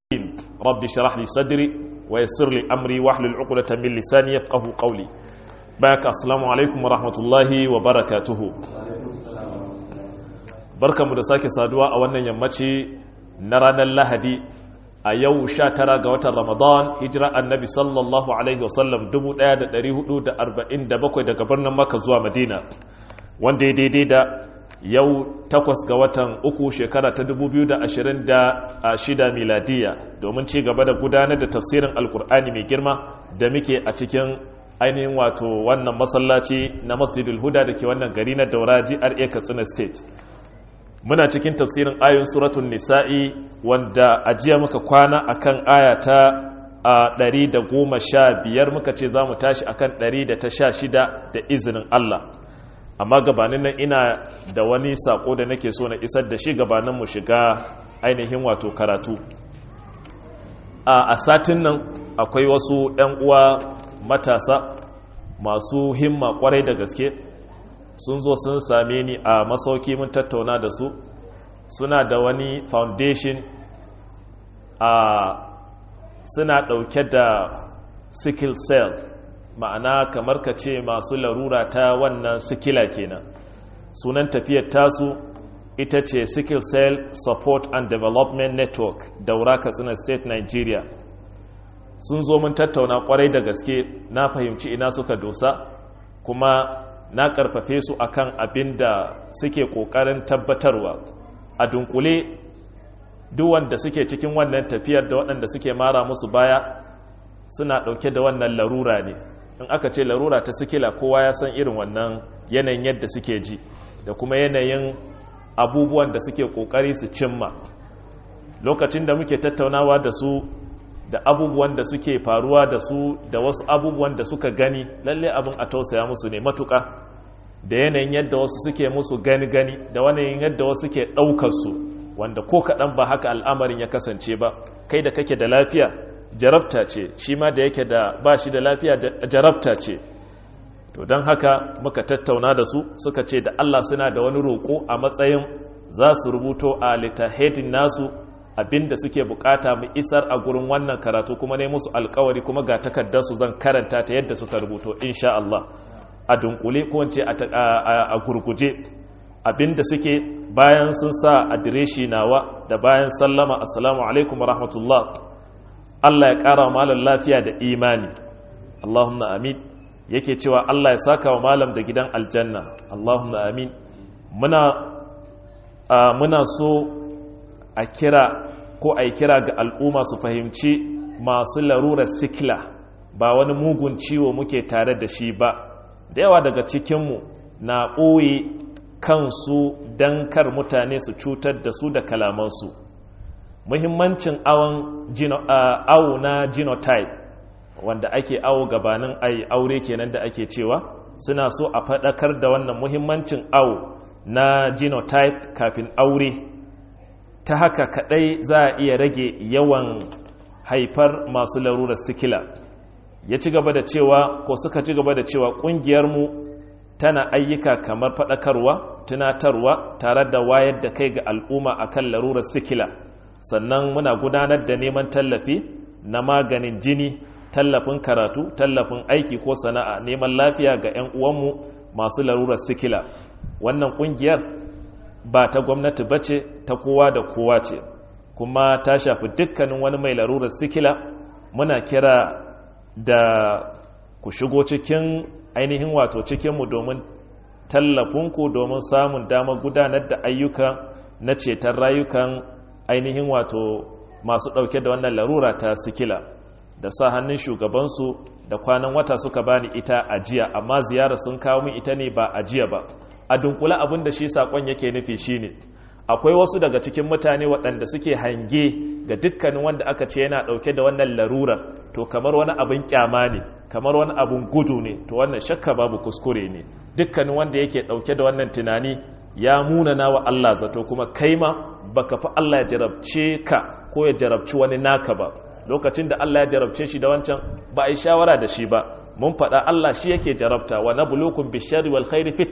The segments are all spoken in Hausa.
رب اشرح لي صدري ويسر لي امري واحلل عقدة من لساني يفقهوا قولي باك السلام عليكم ورحمة الله وبركاته barkamu da sake saduwa a wannan yammaci na ranar lahadi a yau 19 ga watan ramadan hijira annabi sallallahu alaihi wasallam 1447 daga birnin maka zuwa madina wanda ya daidai da yau takwas ga watan uku shekara ta 2026 miladiya domin ci gaba da gudanar da tafsirin alkur'ani mai girma da muke a cikin ainihin wato wannan masallaci na masjidul huda da ke wannan gari na daura GRA katsina state muna cikin tafsirin ayon suratun nisa'i wanda ajiya muka kwana akan aya ta a 115 muka ce za mu tashi akan 116 da izinin Allah amma gabanin nan ina da wani sako da nake so na isar da shi gabanin mu shiga ainihin wato karatu a satin nan akwai wasu 'yan uwa matasa masu himma kwarai da gaske sun zo sun same ni a masauki mun tattauna da su suna da wani foundation a suna ɗauke da sickle cell ma'ana kamar ka ce masu larura ta wannan sikila kenan sunan tafiyar tasu ita ce sickle cell support and development network daura katsina state nigeria sun zo mun tattauna kwarai da gaske na fahimci ina suka dosa kuma na karfafe su akan abin da suke kokarin tabbatarwa a dunkule duk wanda suke cikin wannan tafiyar da waɗanda suke mara musu baya suna ɗauke da wannan larura ne in aka ce larura ta sikila kowa ya san irin wannan yanayin yadda suke ji da kuma yanayin abubuwan da suke kokari su cimma lokacin da muke tattaunawa da su da abubuwan da suke faruwa da su da wasu abubuwan da suka gani lalle abin a tausaya musu ne matuka da yanayin yadda wasu suke musu gani-gani da wani yadda wasu ke ɗaukar su wanda ko kaɗan ba haka al'amarin ya kasance ba kai da kake da lafiya jarabta ce shi ma da yake da ba shi da lafiya jarabta ce to don haka muka tattauna da su suka ce da Allah suna da wani roƙo a matsayin za su rubuto a littahedin nasu abinda suke bukata mu isar a gurin wannan karatu kuma ne musu alkawari kuma ga takardarsu zan karanta ta yadda suka rubuto insha Allah a dunkule ko wance a gurguje abinda suke bayan sun sa adireshi nawa da bayan sallama assalamu alaikum wa rahmatullah Allah ya ƙara malam lafiya da imani Allahumma amin yake cewa Allah ya saka wa malam da gidan aljanna Allahumma amin muna muna so a kira ko a yi kira ga al'umma su fahimci masu larurar sikila ba wani mugun ciwo muke tare da shi ba da yawa daga cikinmu na ɓoye kansu don kar mutane su cutar da su da kalamansu muhimmancin awo na genotype wanda ake awo gabanin ai aure kenan da ake cewa suna so a faɗakar da wannan muhimmancin awo na genotype kafin aure ta haka kadai za a iya rage yawan haifar masu larurar sikila ya ci gaba da cewa ko suka ci gaba da cewa ƙungiyarmu tana ayyuka kamar faɗakarwa tunatarwa tare da wayar da kai ga al'umma akan larurar sikila sannan muna gudanar da neman tallafi na maganin jini tallafin karatu tallafin aiki ko sana'a neman lafiya ga 'yan uwanmu masu larurar sikila wannan ƙungiyar ba ta gwamnati ba ce ta kowa da kowa ce kuma ta shafi dukkanin wani mai larurar sikila muna kira da ku shigo cikin ainihin wato cikinmu domin tallafinku domin samun damar gudanar da ayyuka na ceton rayukan ainihin wato masu ɗauke da wannan larura ta sikila da sa hannun shugabansu da kwanan wata suka bani ita ajiya amma ziyara sun kawo min ita ne ba ajiya ba a dunkula abin da shi saƙon yake nufi shine akwai wasu daga cikin mutane waɗanda suke hange ga dukkanin wanda aka ce yana ɗauke da wannan larura to kamar wani abin kyama ne kamar wani abin gudu ne to wannan shakka babu kuskure ne dukkanin wanda yake ɗauke da wannan tunani ya munana wa Allah zato kuma kai ma baka fi Allah ya jarabce ka ko ya jarabci wani naka ba lokacin da Allah ya jarabce shi da wancan ba a yi shawara da shi ba mun faɗa Allah shi yake jarabta wa nabluukum bishari wal khairi fitna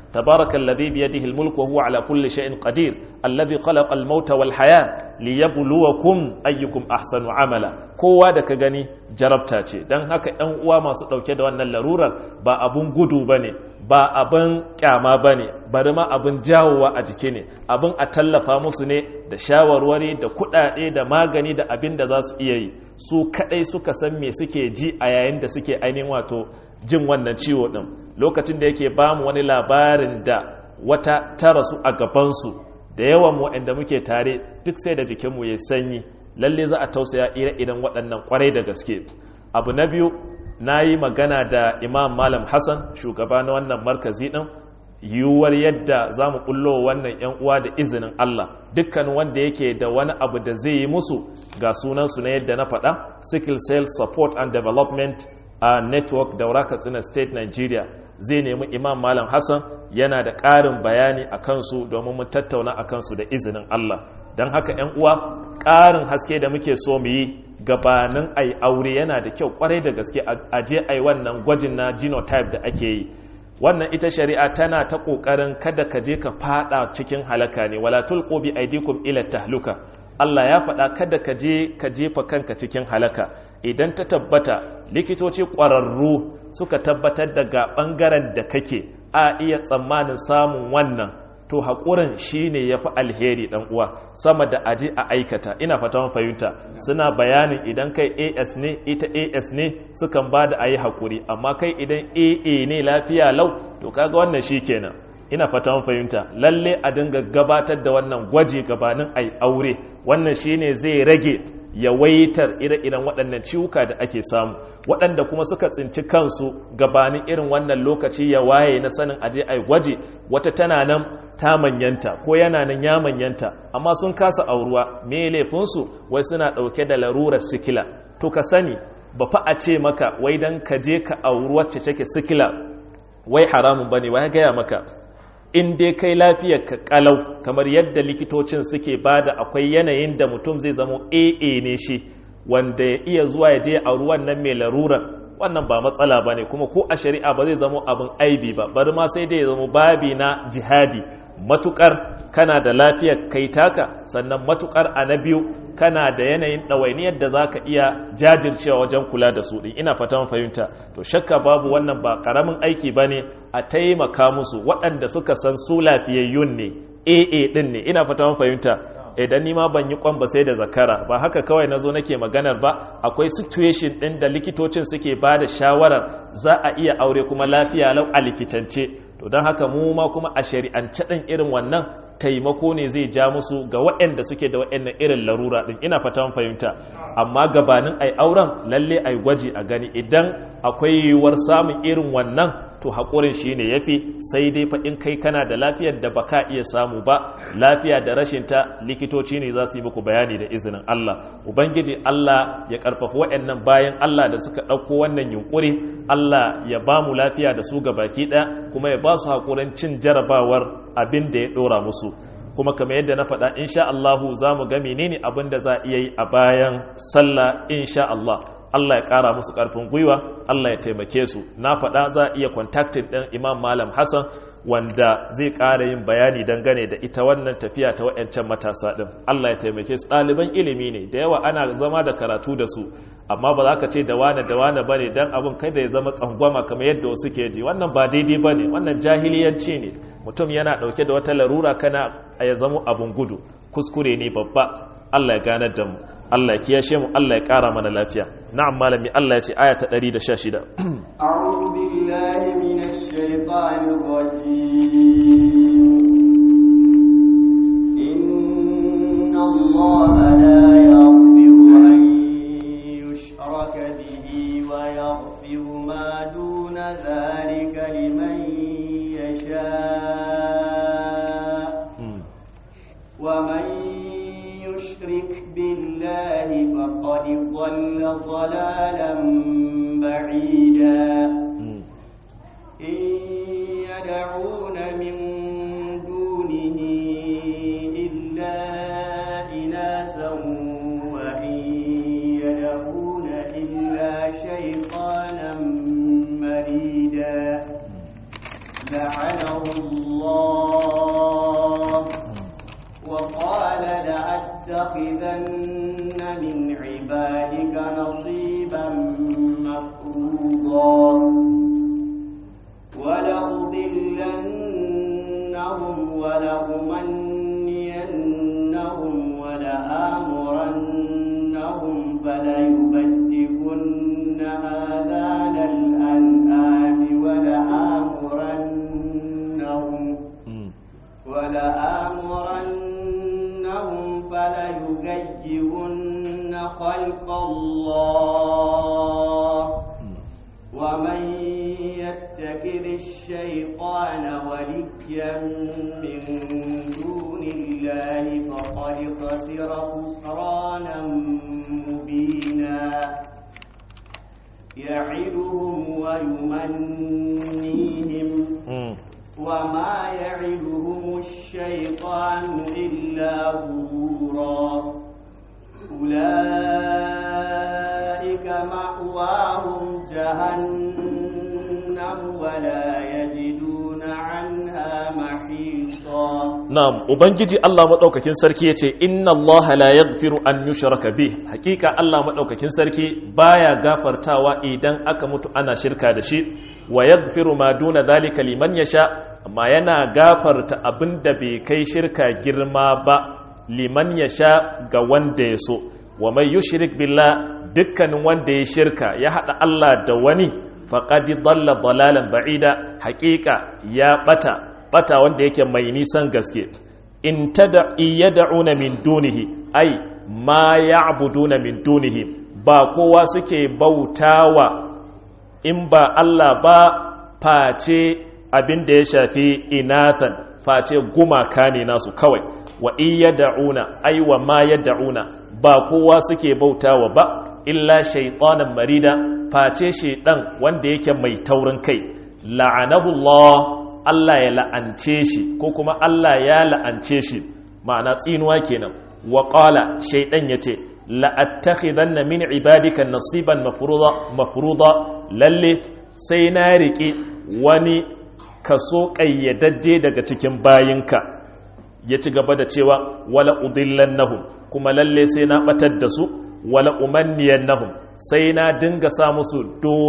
tabarakallazi bi yadihi almulku wa huwa ala kulli shay'in qadir alladhi khalaqa almauta wal haya liyabluwakum ayyukum ahsanu amala kowa da ka gani jarabta ce dan haka ɗan uwa masu ɗauke da wannan larurar ba abun gudu bane ba abin kyama bane bari ma abin jawowa a jiki ne abin a tallafa musu ne da shawarwari da kuɗaɗe da magani da abin da za su iya yi su kaɗai suka san me suke ji a yayin da suke ainihin wato jin wannan ciwo ɗin lokacin da yake ba mu wani labarin da wata ta rasu a gabansu da yawan mu waɗanda muke tare duk sai da jikinmu ya sanyi lalle za a tausaya ire idan waɗannan kwarai da gaske abu na biyu na yi magana da imam malam hassan shugaba na wannan markazi ɗin yiwuwar yadda za mu ɓullo wannan 'yan uwa da izinin Allah dukkan wanda yake da wani abu da zai yi musu ga sunansu na yadda na faɗa sickle cell support and development a network daura katsina state nigeria zai nemi imam malam hassan yana da ƙarin bayani a kansu domin mu tattauna a kansu da izinin Allah don haka 'yan uwa ƙarin haske da muke so mu yi gabanin ai aure yana da kyau kwarai da gaske a je ai wannan gwajin na genotype da ake yi wannan ita shari'a tana ta kokarin kada ka je ka fada cikin halaka ne wala tulqu bi aydikum ila tahluka Allah ya faɗa kada ka je ka jefa kanka cikin halaka idan ta tabbata likitoci ƙwararru suka tabbatar daga ɓangaren da kake a iya tsammanin samun wannan to haƙurin shi ne ya fi alheri ɗan uwa sama da aji a aikata ina fata fahimta suna bayanin idan kai as ne ita as ne sukan ba da a yi haƙuri amma kai idan aa ne lafiya lau to kaga wannan shi kenan ina fata fahimta lalle a dinga gabatar da wannan gwaji gabanin ai aure wannan shine zai rage yawaitar ire-iren waɗannan ciwuka da ake samu waɗanda kuma suka tsinci kansu gabanin irin wannan lokaci ya waye na sanin aje ai gwaji wata tana nan ta manyanta ko yana nan ya manyanta amma sun kasa auruwa me laifinsu wai suna ɗauke da larurar sikila to ka sani ba fa a ce maka wai dan ka je ka auri wacce take sikila wai haramun bane wai gaya maka in dai kai lafiyar ka kalau kamar yadda likitocin suke bada akwai yanayin da mutum zai zama AA ne shi wanda ya iya zuwa ya je a ruwan nan mai larurar wannan ba matsala ba ne kuma ko a shari'a ba zai zama abin aibi ba bari ma sai dai ya zama babi na jihadi matukar kana da lafiyar kai taka sannan matukar a na biyu kana da yanayin ɗawainiyar da za ka iya jajircewa wajen kula da su ɗin ina fatan fahimta to shakka babu wannan ba ƙaramin aiki ba ne a taimaka musu waɗanda suka san su lafiyayyun ne aa ɗin ne ina fatan fahimta idan ni ma ban yi kwan ba sai da zakara ba haka kawai na zo nake maganar ba akwai situation ɗin da likitocin suke ba da shawarar za a iya aure kuma lafiya lau a likitance to don haka mu ma kuma a shari'ance ɗin irin wannan taimako ne zai ja musu ga waɗanda suke da waɗannan irin larura ɗin ina fatan fahimta amma gabanin ai auren lalle ai gwaji a gani idan akwai yiwuwar samun irin wannan to haƙurin shi ne ya fi sai dai fa in kai kana da lafiyar da baka iya samu ba lafiya da rashinta likitoci ne za su yi muku bayani da izinin Allah ubangiji Allah ya karfafa waɗannan bayan Allah da suka ɗauko wannan yunkuri Allah ya ba mu lafiya da su ga baki ɗaya kuma ya ba su haƙurin cin jarabawar abin da ya ɗora musu kuma kamar yadda na faɗa insha Allahu za mu ga menene abin da za a iya yi a bayan sallah insha Allah Allah ya ƙara musu ƙarfin gwiwa Allah ya taimake su na faɗa za a iya kontaktin ɗin imam malam hassan wanda zai ƙara yin bayani dangane da ita wannan tafiya ta waɗancan matasa ɗin Allah ya taimake su ɗaliban ilimi ne da yawa ana zama da karatu da su amma ba za ka ce da wane da wane ba ne don abin kai da ya zama tsangwama kamar yadda wasu ke ji wannan ba daidai ba ne wannan jahiliyanci ne mutum yana ɗauke da wata larura kana ya zama abin gudu kuskure ne babba Allah ya ganar da mu Allah ya kiyashe mu Allah ya ƙara mana lafiya na'am malami Allah ya ce aya ta 116 a'udhu billahi minash shaitanir rajim inna allaha la yaghfiru an yushraka bihi wa yaghfiru ma duna dhalika liman yasha wa man يشرك بالله فقد ضل ضلالا بعيدا إن يدعون من دونه إلا إناسا وإن يدعون إلا شيطانا مريدا لعنه الله عبادك نصيبا مفروضا ولأضلنهم ولأمنينهم ولآمرنهم فليبتكن آذان الأنعام ولآمرنهم ولآمرنهم فليغيرن خلق الله ومن يتخذ الشيطان وليا من دون الله فقد خسر خسرانا مبينا يعدهم ويمنيهم وما يعدهم الشيطان إلا غرورا أولئك مأواهم جهنم ولا يجدون عنها محيطا na'am ubangiji Allah madaukakin sarki yace inna Allah la yaghfiru an yushraka bih hakika Allah madaukakin sarki baya gafartawa idan aka mutu ana shirka da shi wa yaghfiru ma duna dhalika liman yasha amma yana gafarta abinda bai kai shirka girma ba liman yasha ga wanda ya so wa mai yushrik billah dukkanin wanda ya shirka ya hada Allah da wani faqad dalla dalalan ba'ida hakika ya bata bata wanda yake mai nisan gaske in tada yad'una min dunihi ai ma ya'buduna min dunihi ba kowa suke bautawa in ba Allah ba face abin da ya shafi inathan face gumaka ne nasu kawai wa yad'una ai wa ma yad'una ba kowa suke bautawa ba illa shaytanan marida face shaydan wanda yake mai taurin kai la'anahu Allah Allah ya la'ance shi ko kuma Allah ya la'ance shi ma'ana tsinuwa kenan wa qala shaydan yace la'attakhidanna min ibadika nasiban mafruḍa mafruḍa lalle sai na rike wani kaso kayyadajje daga cikin bayinka ya ci gaba da cewa wala udillannahum kuma lalle sai na batar da su wala umanniyannahum sai na dinga sa musu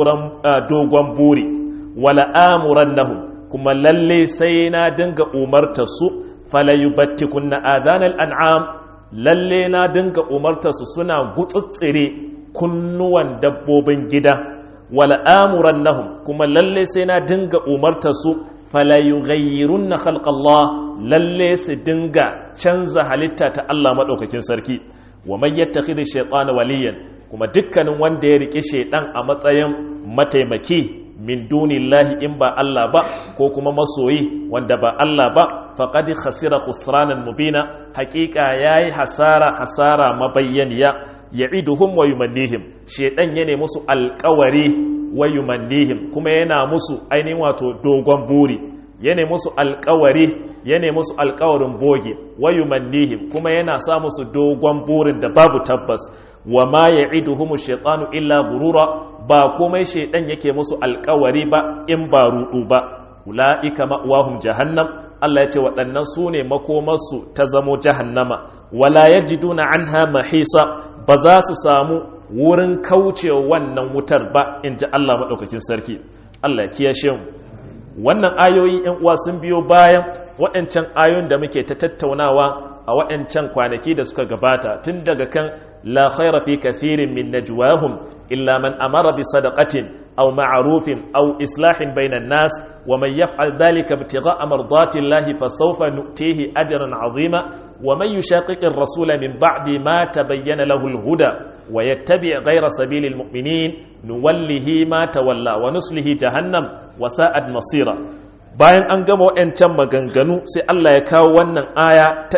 dogon buri wala amurannahum kuma lalle sai na dinga umarta su falayubattikun na adanal an'am lalle na dinga umarta su suna gutsutsire kunnuwan dabbobin gida wala amuran nahum kuma lalle sai na dinga umarta su falayughayyirun na khalqallah lalle su dinga canza halitta ta Allah maɗaukakin sarki wa man yattakhidhi shaytana waliyan kuma dukkanin wanda ya rike shaydan a matsayin mataimaki min dunillahi in ba Allah ba ko kuma masoyi wanda ba Allah ba faqad khasira khusranan mubina haqiqa yayi hasara hasara mabayyaniya ya'iduhum wa yumannihim shedan yana musu alƙawari wa yumannihim kuma yana musu ainihin wato dogon buri yana musu alƙawari yana musu alƙawarin boge wa yumannihim kuma yana sa musu dogon burin da babu tabbas wa ma ya'iduhum ash-shaytanu illa gurura ba komai shaidan yake musu alkawari ba in ba rudu ba ula'ika ma'wahum jahannam Allah ya ce waɗannan su ne makomarsu ta zamo jahannama wala yajiduna anha mahisa ba za su samu wurin kaucewa wannan wutar ba in ji Allah maɗaukakin sarki Allah ya kiyashe mu wannan ayoyi yan uwa sun biyo bayan waɗancan ayoyin da muke ta tattaunawa a waɗancan kwanaki da suka gabata tun daga kan la khaira fi kathirin min najwahum illa man amara bi sadaqatin aw ma'rufin aw islahin bainan nas wa man yaf'al dhalika ibtigha'a mardati llahi fasawfa nu'tihi ajran 'azima wa man yushaqiqi ar-rasula min ba'di ma tabayyana lahu al-huda wa yattabi' ghayra sabilil mu'minin nuwallihi ma tawalla wa nuslihi jahannam wa sa'ad masira bayan an gama waɗancan maganganu sai Allah ya kawo wannan aya ta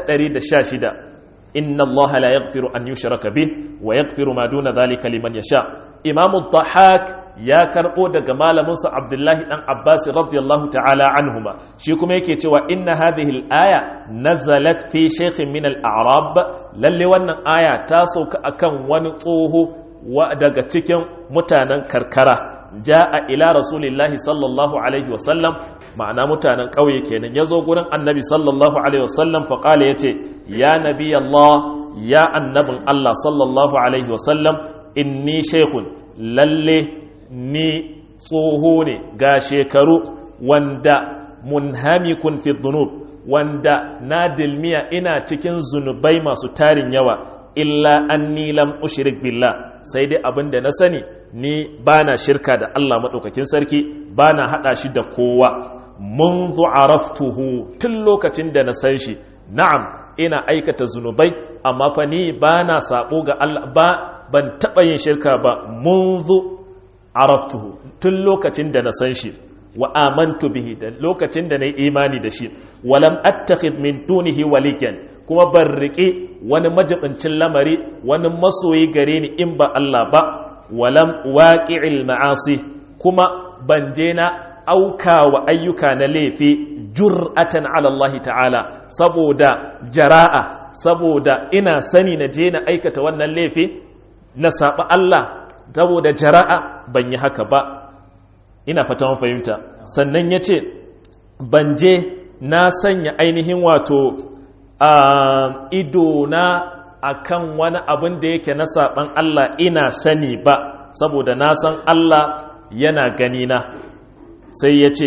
116 inna Allah la yaghfiru an yushraka bih wa yaghfiru ma duna dhalika liman yasha imamu dhahak ya karbo daga malamin sa Abdullahi dan Abbas radiyallahu ta'ala anhuma shi kuma yake cewa inna hadhihi al-aya nazalat fi shaykhin min al-a'rab lalle wannan aya ta sauka akan wani tsoho daga cikin mutanen karkara ja'a ila rasulillahi sallallahu alaihi wasallam ma'ana mutanen ƙauye kenan ya zo gurin annabi sallallahu alaihi wasallam faƙala ya ce ya nabi Allah ya annabin Allah sallallahu alaihi wasallam inni shaykhun lalle ni tsoho ne ga shekaru wanda munhamikun fi dhunub wanda na dilmiya ina cikin zunubai masu tarin yawa illa anni lam ushrik billah sai dai abin da na sani ni bana shirka da Allah madaukakin sarki bana hada shi da kowa منذ عرفته tun lokacin da na san shi na'am ina aikata zunubai amma fa ni bana sabo ga Allah ba ban taba yin shirka ba منذ عرفته tun lokacin da na san shi wa amantu bihi da lokacin da na yi imani da shi walam attakhid min dunihi waliyan kuma ban riƙe wani majibincin lamari wani masoyi gare ni in ba Allah ba walam waqi'il ma'asi kuma ban je na auka wa ayyuka na laifi jur'atan ala Allah ta'ala saboda jara'a saboda ina sani na je na aikata wannan laifi na saba Allah saboda jara'a ban yi haka ba ina fata mun fahimta sannan ya ce ban je na sanya ainihin wato a ido na akan wani abin da yake na saban Allah ina sani ba saboda na san Allah yana gani na sai ya ce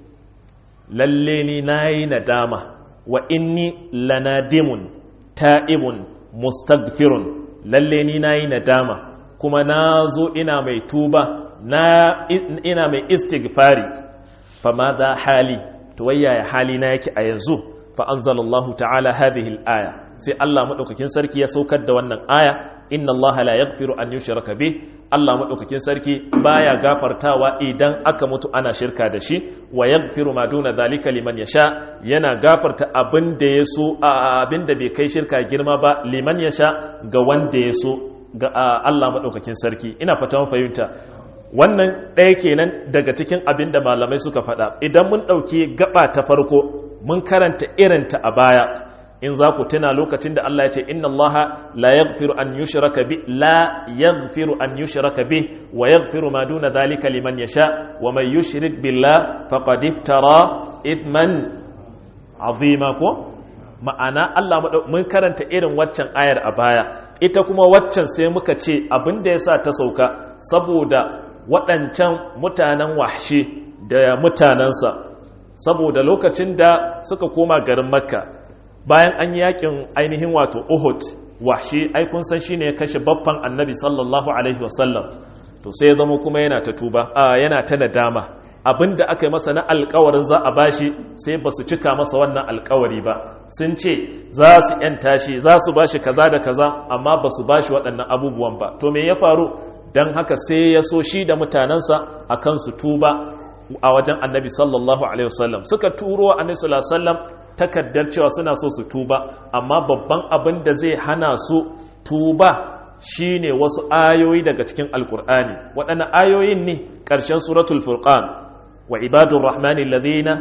lalle ni na yi nadama wa inni lanadimun ta'ibun mustagfirun lalle ni na yi nadama kuma na zo ina mai tuba na ina mai istighfari fama da hali to wayaya hali na yake a yanzu fa anzalallahu ta'ala hadhihi al-aya sai Allah madaukakin sarki ya saukar da wannan aya inna Allah la yaghfiru an yushraka bih Allah madaukakin sarki baya gafartawa idan aka mutu ana shirka da shi wa yaghfiru ma duna zalika liman yasha yana gafarta abin da yaso abin da bai kai shirka girma ba liman yasha ga wanda yaso ga Allah madaukakin sarki ina fata mun fahimta wannan ɗaya kenan daga cikin abin da malamai suka faɗa idan mun ɗauki gaba ta farko mun karanta irinta a baya in za ku tuna lokacin da Allah ya ce inna Allah la yaghfiru an yushraka bi la yaghfiru an yushraka bi wa yaghfiru ma duna dhalika liman yasha wa man yushrik billah faqad iftara ithman azima ko ma'ana Allah mun karanta irin waccan ayar a baya ita kuma waccan sai muka ce abin da yasa ta sauka saboda waɗancan mutanen wahshi da mutanensa saboda lokacin da suka koma garin makka bayan an yakin ainihin wato uhud wahshi ai kun san shine ya kashe baffan annabi sallallahu alaihi wasallam to sai ya zama kuma yana ta tuba yana ta nadama abinda aka yi masa na alkawarin za a bashi sai ba su cika masa wannan alkawari ba sun ce za su yanta shi za su bashi kaza da kaza amma ba su bashi waɗannan abubuwan ba to me ya faru don haka sai ya so shi da mutanensa a kan su tuba a wajen annabi sallallahu alaihi wasallam suka turo wa annabi sallallahu alaihi wasallam takaddar cewa suna so su tuba amma babban abin da zai hana su tuba shine wasu ayoyi daga cikin alkur'ani waɗannan ayoyin ne ƙarshen suratul furqan wa ibadur rahmani alladhina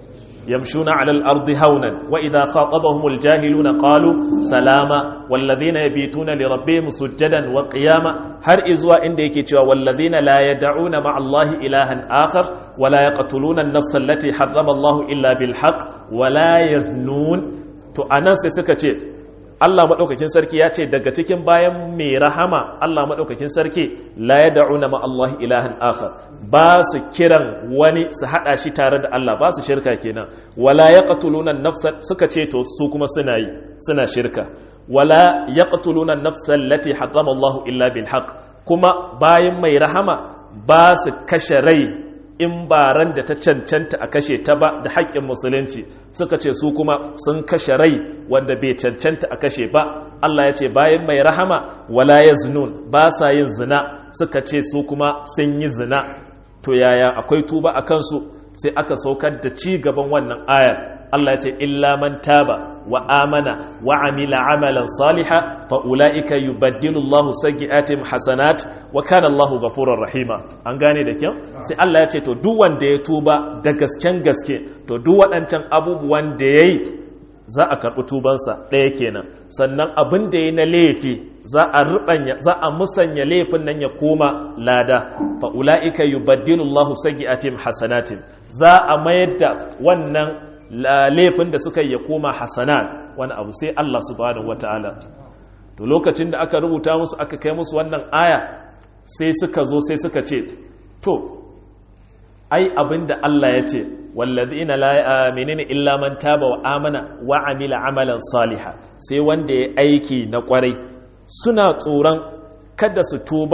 يمشون على الأرض هونا وإذا خاطبهم الجاهلون قالوا سلاما والذين يبيتون لربهم سجدا وقياما هر إزوا إنديك والذين لا يدعون مع الله إلها آخر ولا يقتلون النفس التي حرم الله إلا بالحق ولا يذنون to anan sai suka ce Allah maɗaukakin sarki ya ce daga cikin bayan mai rahama Allah maɗaukakin sarki la ya da'una ma Allah ilahan akhar ba su kiran wani su haɗa shi tare da Allah ba su shirka kenan wala ya qatuluna nafsa suka ce to su kuma suna yi suna shirka wala ya qatuluna nafsa allati harrama Allah illa bil haqq kuma bayan mai rahama ba su kashe rai in ba ran da ta cancanta a kashe ta ba da haƙƙin musulunci suka ce su kuma sun kashe rai wanda bai cancanta a kashe ba Allah ya ce bayan mai rahama wala ya zinun ba sa yin zina suka ce su kuma sun yi zina to yaya akwai tuba a kansu sai aka saukar da ci gaban wannan ayar Allah ya ce illa man taba wa amana wa amila amalan saliha fa ulaika yubaddilu Allahu sayyi'atihim hasanat wa kana Allahu ghafurur rahima an gane da kyau sai Allah ya ce to duk wanda ya tuba da gasken gaske to duk waɗancan abubuwan da yayi za a karɓi tubansa ɗaya kenan sannan abin da ya na laifi za a rubanya za a musanya laifin nan ya koma lada fa ulaika yubaddilu Allahu sayyi'atihim hasanatin za a mayar da wannan laifin da suka ya koma hasanat wani abu sai Allah subhanahu wataala to lokacin da aka rubuta musu aka kai musu wannan aya sai suka zo sai suka ce to ai abinda Allah ya ce wallazina la menene illa man taba wa amana wa amila amalan saliha sai wanda ya aiki na kwarai suna tsoron kada su tuba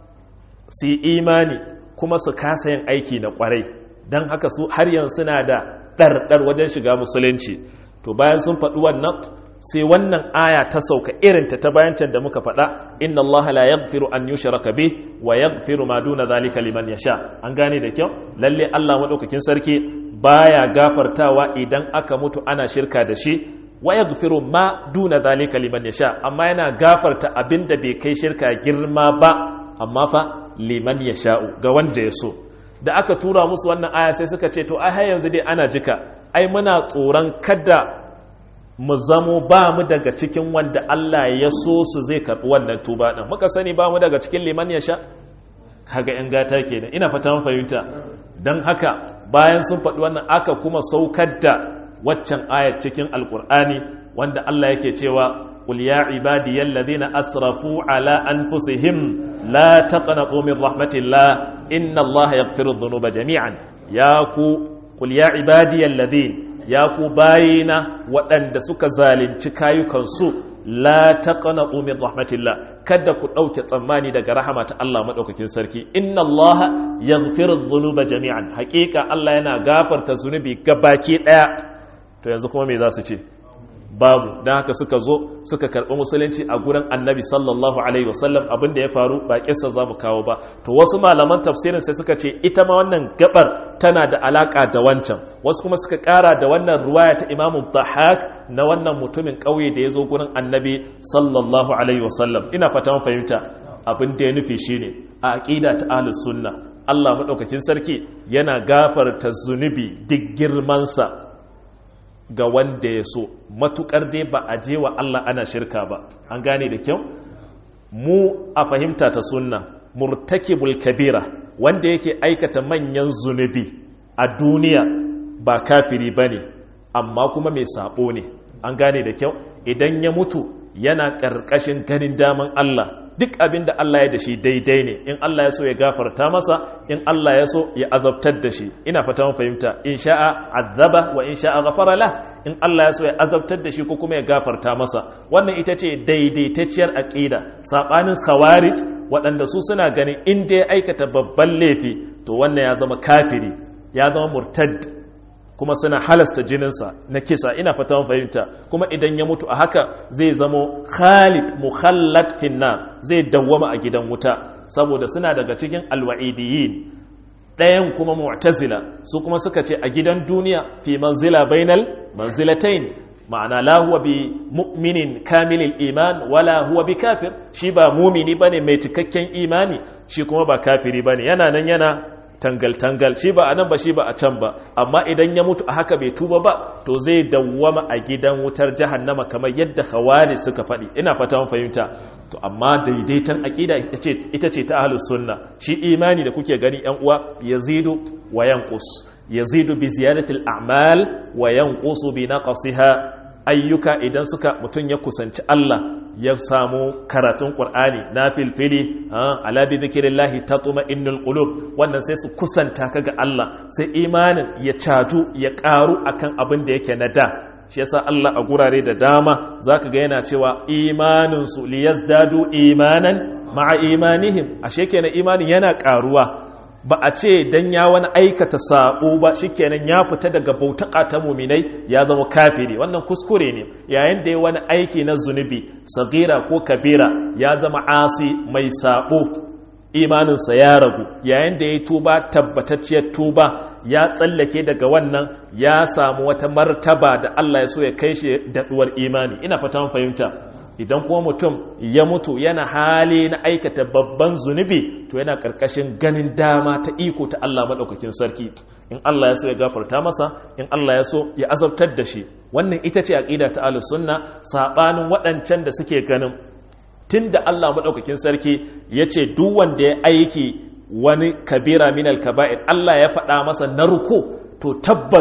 su yi imani kuma su kasa yin aiki na kwarai don haka su har yanzu suna da ɗarɗar wajen shiga musulunci to bayan sun faɗi wannan sai wannan aya ta sauka irinta ta bayan can da muka faɗa inna Allah la yaghfiru an yushraka bih wa yaghfiru ma duna zalika liman yasha an gane da kyau lalle Allah madaukakin sarki baya gafartawa idan aka mutu ana shirka da shi wa yaghfiru ma duna zalika liman yasha amma yana gafarta abinda bai kai shirka girma ba amma fa liman yasha'u ga wanda ya so da aka tura musu wannan aya sai suka ce to ai har yanzu dai ana jika ai muna tsoron kada mu zamo ba mu daga cikin wanda Allah ya so su zai karɓi wannan tuba ɗin muka sani ba mu daga cikin liman ya sha kaga ‘yan gata kenan ina fata mun fahimta don haka bayan sun faɗi wannan aka kuma saukar da waccan ayat cikin alkur'ani wanda Allah yake cewa qul ya ibadiyal ladina asrafu ala anfusihim la taqnatu min rahmatillah inna Allah yaghfiru dhunuba jami'an ya ku qul ya ibadiyal ladina ya ku bayina waɗanda suka zalunci kayukansu la taqnatu min rahmatillah kada ku ɗauke tsammani daga rahama ta Allah madaukakin sarki inna Allah yaghfiru dhunuba jami'an haƙiƙa Allah yana gafarta zunubi gabaki ɗaya to yanzu kuma me za su ce babu don haka suka zo suka karɓi musulunci a gurin annabi sallallahu alaihi wasallam abin da ya faru ba kissa za mu kawo ba to wasu malaman tafsirin sai suka ce ita ma wannan gabar tana da alaka da wancan wasu kuma suka ƙara da wannan ruwaya ta imamu dhahak na wannan mutumin ƙauye da ya zo gurin annabi sallallahu alaihi wasallam ina fata mun fahimta abin da ya nufi shine a aqida ta ahlus sunna Allah madaukakin sarki yana gafarta zunubi duk girmansa ga wanda ya so matukar dai ba a je wa Allah ana shirka ba an gane da kyau mu a fahimta ta sunna murtakibul kabira wanda yake aikata manyan zunubi a duniya ba kafiri bane amma kuma mai sabo ne an gane da kyau idan ya mutu yana ƙarƙashin ganin daman Allah duk abin da Allah ya da shi daidai ne in Allah ya so ya gafarta masa in Allah ya so ya azabtar da shi ina fata mun fahimta in sha'a azaba wa in sha'a ghafara la in Allah ya so ya azabtar da shi ko kuma ya gafarta masa wannan ita ce daidaitacciyar aqida sabanin khawarij waɗanda su suna ganin in dai aikata babban laifi to wannan ya zama kafiri ya zama murtad kuma suna halasta jininsa na kisa ina fata mun fahimta kuma idan ya mutu a haka zai zamo khalid mukhallad finna zai dawwama a gidan wuta saboda suna daga cikin alwa'idiyin ɗayan kuma mu'tazila su kuma suka ce a gidan duniya fi manzila bainal manzilatain ma'ana la huwa bi mu'minin kamilil iman wala huwa bi kafir shi ba mumini bane mai cikakken imani shi kuma ba kafiri bane yana nan yana tangal-tangal shi ba a nan ba shi ba a can ba amma idan ya mutu a haka bai tuba ba to zai dawwama a gidan wutar jahannama kamar yadda khawari suka faɗi ina fata mun fahimta to amma daidaitan aqida ita ce ta ahlus sunna shi imani da kuke gani yan uwa yazidu wa yanqus yazidu bi ziyadati al-a'mal wa yanqusu bi naqsiha ayyuka idan suka mutun ya kusanci Allah ya samu karatun ƙur'ani na filfili ala bi zikirillahi tatuma innul qulub wannan sai su kusanta ka ga Allah sai imanin ya catu ya ƙaru akan abin da yake na da shi yasa Allah a gurare da dama zaka ga yana cewa imanin su liyazdadu imanan ma'a imanihim ashe kenan imanin yana ƙaruwa ba a ce dan ya wani aikata sabo ba shikenan ya fita daga bautaka ta muminai ya zama kafiri wannan kuskure ne yayin da ya wani aiki na zunubi sagira ko kabira ya zama asi mai sabo imaninsa ya ragu yayin da ya tuba tabbatacciyar tuba ya tsallake daga wannan ya samu wata martaba da Allah ya so ya kai shi daɗuwar imani ina fata mun fahimta idan kuma mutum ya mutu yana hali na aikata babban zunubi to yana karkashin ganin dama ta iko ta Allah maɗaukakin sarki in Allah ya so ya gafarta masa in Allah ya so ya azabtar da shi wannan ita ce aqida ta ahlus sunna sabanin waɗancan da suke ganin tunda Allah maɗaukakin sarki yace duk wanda ya aiki wani kabira min al-kaba'ir Allah ya faɗa masa narko to tabbas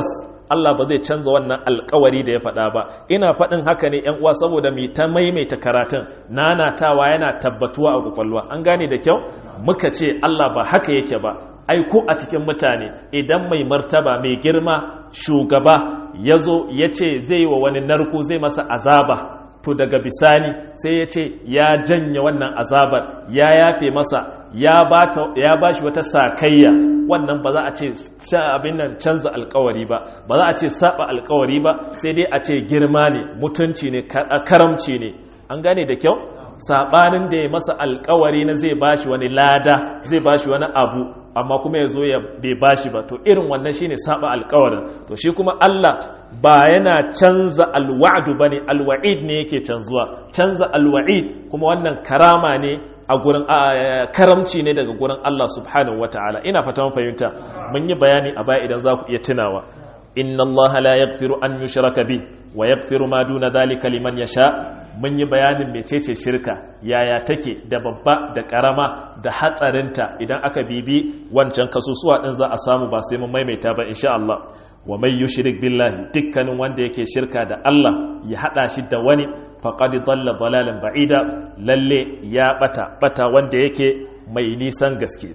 Allah ba zai canza wannan alkawari da ya faɗa ba ina faɗin haka ne yan uwa saboda mai ta maimaita karatun nanatawa yana tabbatuwa a kwakwalwa an gane da kyau muka ce Allah ba haka yake ba ai ko a cikin mutane idan mai martaba mai girma shugaba ya zo ya ce zai wa wani narko zai masa azaba to daga bisani sai ya ce ya janye wannan azabar ya yafe masa ya ba shi wata sakayya wannan ba za a ce abin nan canza alkawari ba ba za a ce saba alkawari ba sai dai a ce girma ne mutunci ne karamci ne an gane da kyau sabanin da ya masa alkawari na zai bashi wani lada zai bashi wani abu amma kuma ya zo ya bai bashi ba to irin wannan shine saba alkawarin to shi kuma Allah ba yana canza alwa'du bane alwa'id ne yake canzuwa canza alwa'id kuma wannan karama ne a gurin karamci ne daga gurin Allah subhanahu wataala ina fata mun fahimta mun yi bayani a baya idan za ku iya tunawa inna Allah la yaghfiru an yushraka bi wa yaghfiru ma duna dhalika liman yasha mun yi bayanin mecece shirka yaya take da babba da karama da hatsarinta idan aka bibi wancan kasusuwa din za a samu ba sai mun maimaita ba insha Allah wa mai yushrik billahi dukkanin wanda yake shirka da Allah ya hada shi da wani faqad dalla dalalan ba'ida lalle ya bata bata wanda yake mai nisan gaske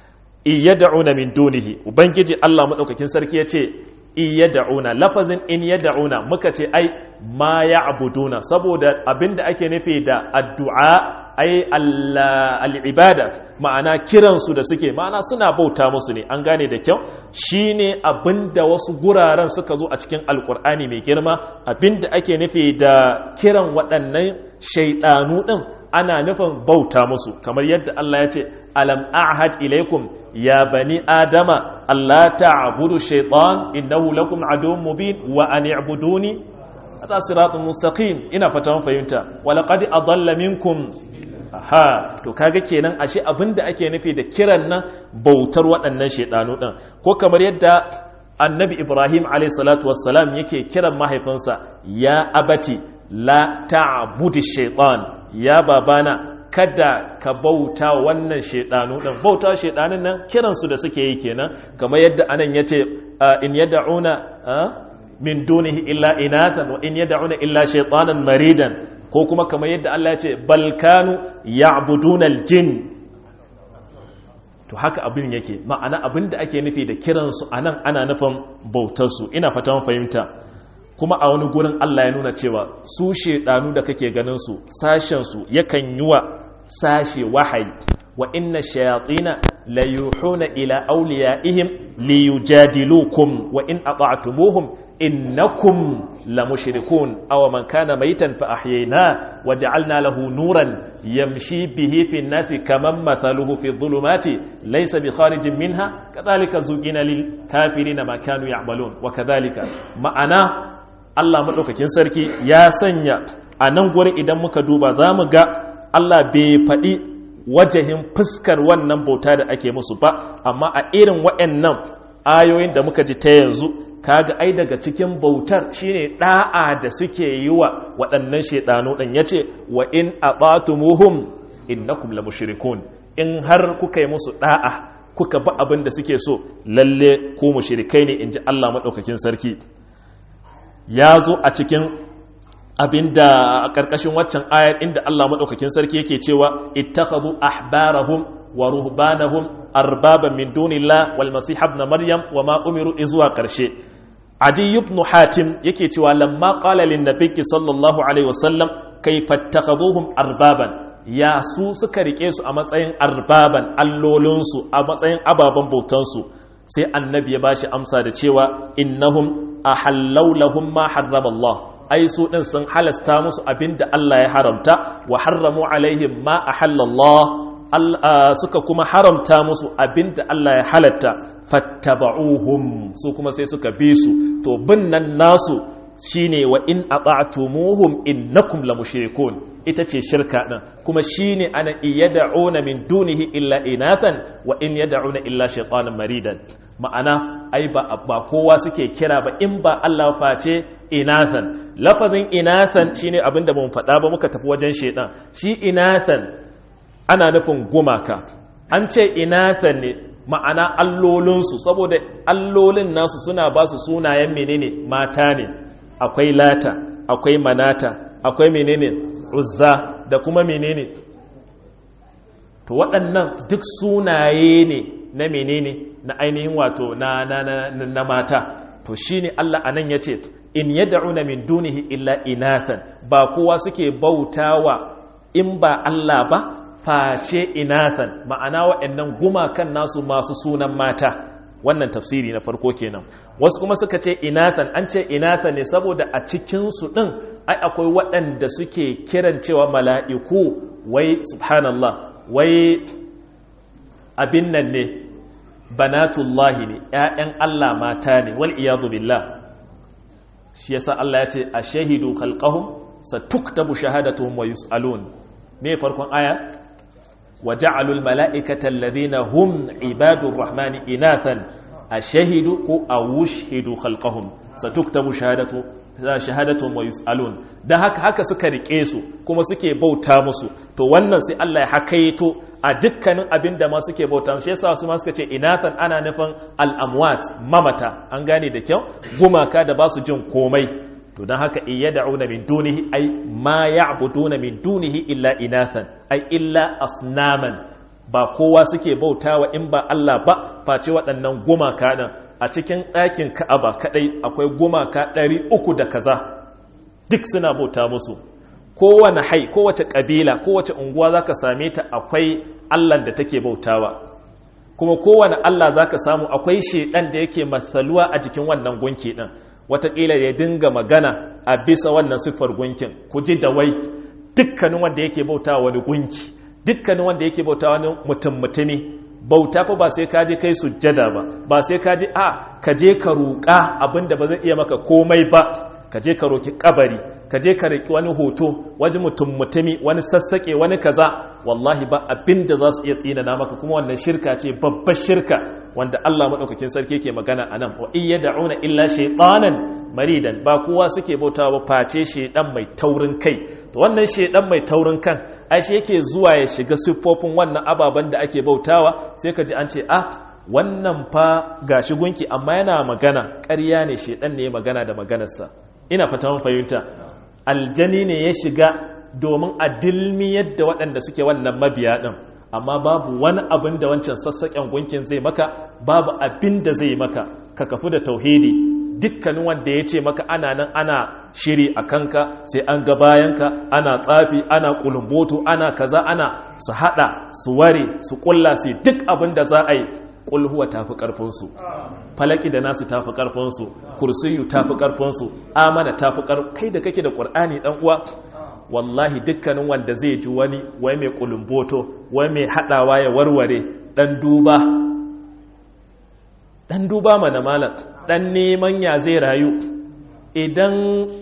iyad'una min dunihi ubangiji Allah madaukakin sarki yace iyad'una lafazin in yad'una muka ce ai ma ya'buduna saboda abinda ake nufi da addu'a ai al'ibada ma'ana kiransu da suke ma'ana suna bauta musu ne an gane da kyau shine abinda wasu guraren suka zo a cikin alkur'ani mai girma abinda ake nufi da kiran waɗannan shaidanu ɗin ana nufin bauta musu kamar yadda Allah ya ce alam a'had ilaikum ya bani adama Allah ta'budu shaytan innahu lakum aduwwun mubin wa an i'buduni hada siratun mustaqim ina fata fahimta wa laqad adalla minkum aha to kaga kenan ashe abinda ake nufi da kiran nan bautar waɗannan shedanu din ko kamar yadda annabi ibrahim alayhi salatu wassalam yake kiran mahaifinsa ya abati la ta'budi shaytan ya babana kada ka bauta wannan shaidanu din bauta shaidanin nan kiransu da suke yi kenan kamar yadda anan yace in yad'una min dunihi illa inathan wa in yad'una illa shaytanan maridan ko kuma kamar yadda Allah ya ce bal kanu ya'buduna aljin to haka abin yake ma'ana abin da ake nufi da kiransu anan ana nufin bautarsu ina fatan fahimta kuma a wani gurin Allah ya nuna cewa su shedanu da kake ganin su sashen su yakan yi wa sashe wahayi wa inna shayatina la yuhuna ila awliyaihim liyujadilukum wa in ata'tumuhum innakum la mushrikun aw man kana maytan fa ahyayna wa ja'alna lahu nuran yamshi bihi fi an-nasi kaman mathaluhu fi adh-dhulumati laysa bi kharijin minha kadhalika zugina lil kafirina ma kanu ya'malun wa kadhalika ma'ana Allah madaukakin sarki ya sanya a nan gurin idan muka duba zamu ga Allah bai faɗi wajahin fuskar wannan bauta da ake musu ba amma a irin waɗannan ayoyin da muka ji ta yanzu kaga ai daga cikin bautar shine da'a da suke yi wa waɗannan shedanu ɗin yace wa in abatumuhum innakum la mushrikun in har kuka yi musu da'a kuka ba abin da suke so lalle ku mushrikai ne inji Allah madaukakin sarki ya zo a cikin abinda a ƙarƙashin waccan ayar inda Allah maɗaukakin sarki yake cewa ittakhadhu ahbarahum wa ruhbanahum arbaban min dunillah wal masih ibn maryam wa ma umiru izuwa ƙarshe adi ibn hatim yake cewa lamma qala lin nabiyyi sallallahu alaihi wasallam kayfa ittakhadhuhum arbaban ya su suka rike su a matsayin arbaban allolinsu a matsayin ababen bautansu sai annabi ya bashi amsa da cewa innahum ahallau lahum ma harrama Allah ai su din sun halasta musu abinda Allah ya haramta wa harramu alaihim ma ahallallah suka kuma haramta musu abinda Allah ya halatta fattaba'uhum su kuma sai suka bi su to bin nan nasu shine wa in ata'tumuhum innakum la mushrikun ita ce shirka din kuma shine ana iyad'una min dunihi illa inathan wa in yad'una illa shaytanan maridan ma'ana ai ba ba kowa suke kira ba in ba Allah face inathan lafazin inathan shine abinda mun faɗa ba muka tafi wajen shaytan shi inathan ana nufin gumaka an ce inathan ne ma'ana allolinsu saboda allolin nasu suna ba su sunayen menene mata ne akwai lata akwai manata akwai menene uzza da kuma menene to waɗannan duk sunaye ne na menene na ainihin wato na, na, na, na mata to shine Allah anan yace in yad'una min dunihi illa inathan ba kowa suke bautawa in ba Allah ba face inathan ma'ana waɗannan gumakan nasu masu sunan mata wannan tafsiri na farko kenan wasu kuma suka ce inathan an ce inathan ne saboda a cikinsu ɗin ai akwai waɗanda suke kiran cewa mala'iku wai subhanallah wai abin nan ne banatullahi ne ‘ya'yan Allah mata ne wal iyadu billah shi yasa Allah ya ce a shahidu khalqahum sa tuktabu shahadatuhum wa yus'alun me farkon aya wa ja'alul mala'ikata alladhina hum ibadur rahmani inathan ashahidu ko awushhidu khalqahum satuktabu shahadatu shahadatuhum wa yus'alun dan haka haka suka rike su kuma suke bauta musu to wannan sai Allah ya hakaito a dukkanin abin da ma suke bauta shi yasa su ma suka ce inathan ana nufin al-amwat mamata an gane da kyau gumaka da ba su jin komai to don haka iya da'una min dunihi ai ma ya'buduna min dunihi illa inathan ai illa asnaman ba kowa suke bautawa in ba Allah ba face waɗannan gumaka ɗin a cikin ɗakin Ka'aba kaɗai akwai gumaka ɗari uku da kaza duk suna bauta musu kowane hai kowace ƙabila kowace unguwa zaka same ta akwai Allah da take bautawa kuma kowane Allah zaka samu akwai shedan da yake masaluwa a jikin wannan gunki ɗin watakila ya dinga magana a bisa wannan siffar gunkin ku ji da wai dukkanin wanda yake bauta wani gunki dukkanin wanda yake bauta wani mutum mutumi bauta fa ba sai ka je kai sujjada ba ba sai ka je a ka je ka roƙa abinda ba zai iya maka komai ba ka je ka roki kabari ka je ka roki wani hoto wani mutum mutumi wani sassaƙe wani kaza wallahi ba abinda za su iya tsinana maka kuma wannan shirka ce babbar shirka wanda Allah maɗaukakin sarki ke magana a nan wa iya da'una illa shaitanan maridan ba kowa suke bautawa ba face shaidan mai taurin kai to wannan shaidan mai taurin kan ai shi yake zuwa ya shiga siffofin wannan ababen da ake bautawa sai ka ji an ce ah wannan fa gashi gunki amma yana magana ƙarya ne shaidan ne magana da maganarsa ina fata mun fahimta aljani ne ya shiga domin a dilmi yadda waɗanda suke wannan mabiya ɗin amma babu wani abin da wancan sassaƙen gunkin zai maka babu abin da zai maka ka kafu da tauhidi dukkanin wanda ya ce maka ana nan ana shiri a kanka sai an ga bayanka ana tsafi ana kulumboto ana kaza ana su haɗa su ware su ƙulla su duk abin da za a yi ƙulhuwa tafi ƙarfinsu falaki da nasu tafi ƙarfinsu kursiyu tafi ƙarfinsu amana tafi ƙarfinsu kai da kake da ƙur'ani ɗan uwa wallahi dukkanin wanda zai ji wani wai mai kulumboto wai mai hadawa ya warware dan duba dan duba mana malak dan neman ya zai rayu idan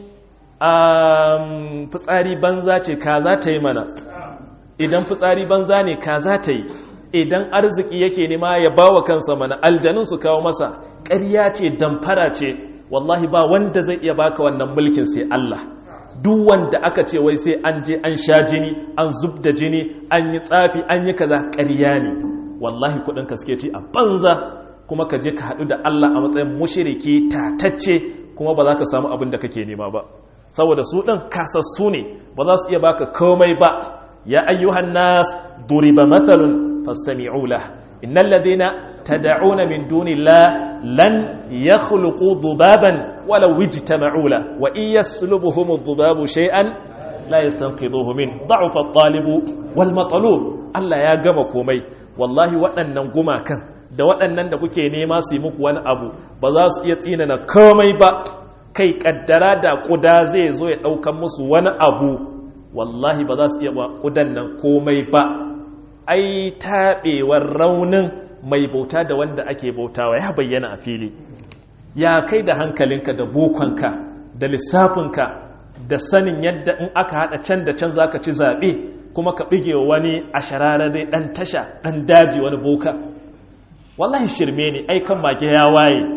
um, fitsari banza ce ka za ta yi mana idan fitsari banza ne ka za ta yi idan arziki yake nema ya bawa kansa mana aljanun su kawo masa ƙarya ce damfara ce wallahi ba wanda zai iya baka wannan mulkin sai Allah duk wanda aka ce wai sai an je an sha jini an zub da jini an yi tsafi an yi kaza ƙarya ne wallahi kudin ka suke ci a banza kuma ka je ka haɗu da Allah a matsayin mushiriki tatacce kuma ba za ka samu abin da kake nema ba saboda su ɗin kasassu ne ba za su iya baka komai ba ya ayyuhan nas duriba mathalun fastami'u lah innal ladina tad'una min dunillah lan yakhluqu dhubaban ولو اجتمعوا له وإن يسلبهم الذباب شيئا لا يستنقذوه منه ضعف الطالب والمطلوب Allah ya gama komai wallahi waɗannan gumakan da waɗannan da kuke nema su yi muku wani abu ba za su iya tsinana komai ba kai kaddara da ƙuda zai zo ya ɗaukan musu wani abu wallahi ba za su iya ba ƙudan nan komai ba ai taɓewar raunin mai bauta da wanda ake bautawa ya bayyana a fili ya kai da hankalinka da bokonka da lissafinka da sanin yadda in aka haɗa can da can za ka ci zaɓe kuma ka ɓige wani a shararare ɗan tasha ɗan daji wani boka wallahi shirme ne ai kan mage ya waye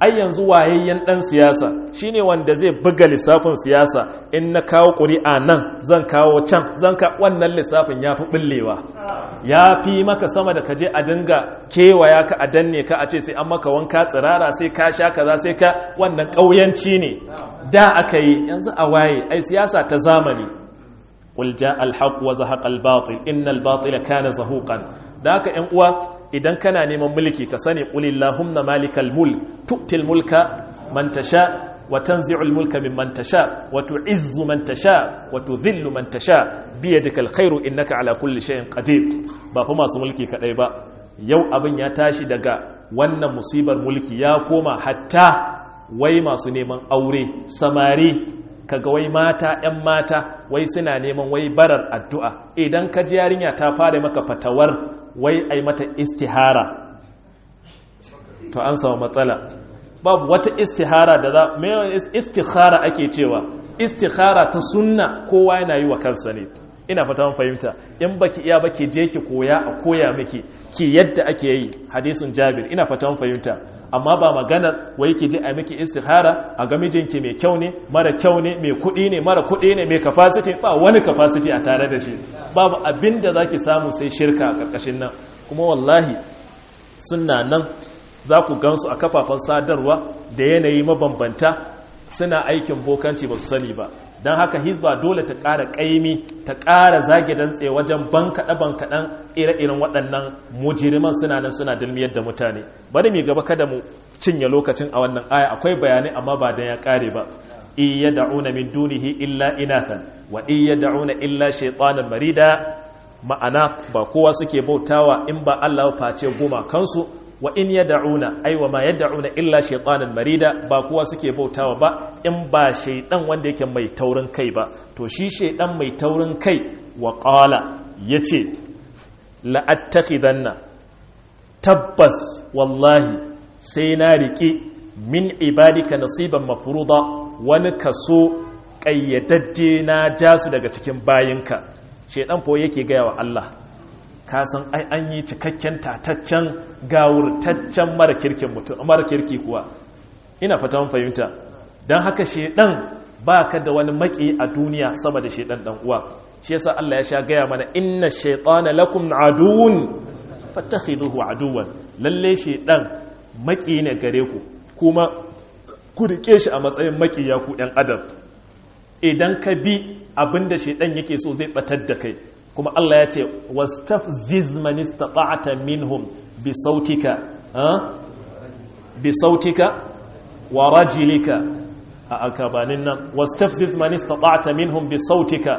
ai yanzu wayayyen dan siyasa shine wanda zai buga lissafin siyasa in na kawo ƙuri'a nan zan kawo can zan ka wannan lissafin ya fi ɓullewa ya fi maka sama da kaje a dinga kewaya ka a danne ka a ce sai an maka wanka tsirara sai ka sha kaza sai ka wannan ƙauyanci ne da aka yi yanzu a waye ai siyasa ta zamani qul jaa al-haq wa zahaqa al-batil innal batila kana zahuqan da haka ƴan uwa idan kana neman mulki ka sani qul illahumma malikal mulk tu'til mulka man tasha wa tanzi'ul mulka mimman tasha wa tu'izzu man tasha wa tudhillu man tasha biyadikal khairu innaka ala kulli shay'in qadir ba fa masu mulki kadai ba yau abin ya tashi daga wannan musibar mulki ya koma hatta wai masu neman aure samari kaga wai mata 'yan mata wai suna neman wai barar addu'a idan ka ji yarinya ta fara maka fatawar wai ai mata istihara to an samu matsala babu wata istihara da za mai istihara ake cewa istihara ta sunna kowa yana yi wa kansa ne ina fata mun fahimta in baki iya baki je ki koya a koya miki ki yadda ake yi hadisin jabir ina fata mun fahimta amma ba maganar wai ki je a miki istihara a ga mijinki mai kyau ne mara kyau ne mai kuɗi ne mara kuɗi ne mai capacity ba wani capacity a tare da shi babu abin da zaki samu sai shirka a ƙarƙashin nan kuma wallahi suna nan za ku gansu a kafafen sadarwa da yanayi mabambanta suna aikin bokanci ba su sani ba don haka hizba dole ta ƙara ƙaimi ta ƙara zage dantse wajen bankaɗe-bankaɗen ire-iren waɗannan mujiriman suna nan suna dalmiyar da mutane bari mai gaba kada mu cinye lokacin a wannan aya akwai bayanai amma ba don ya ƙare ba iya da'una min dunihi illa inathan wa iya da'una illa shaitanan marida ma'ana ba kowa suke bautawa in ba Allah face goma kansu wa in yad'una ay wa ma yad'una illa shaytanan marida ba kowa suke bautawa ba in ba shaydan wanda yake mai taurin kai ba to shi shaydan mai taurin kai wa qala yace la attakhidanna tabbas wallahi sai na riki min ibadika nasiban mafruḍa wani kaso kayyadajje na jasu daga cikin bayinka shaydan fa yake gaya wa Allah ka san ai an yi cikakken tataccen gawurtaccen mara kirkin mutum mara kirki kuwa ina fata mun fahimta dan haka shedan baka da wani maki a duniya sama da shedan dan uwa shi yasa Allah ya sha gaya mana inna shaytana lakum aduwwun fattakhiduhu aduwwan lalle shedan maki ne gare ku kuma ku rike shi a matsayin maki ya ku ɗan adam idan ka bi abinda shedan yake so zai batar da kai kuma Allah ya ce wastafziz man istata'ta minhum bi sautika bi sautika wa rajilika a akabanin nan wastafziz man istata'ta minhum bi sautika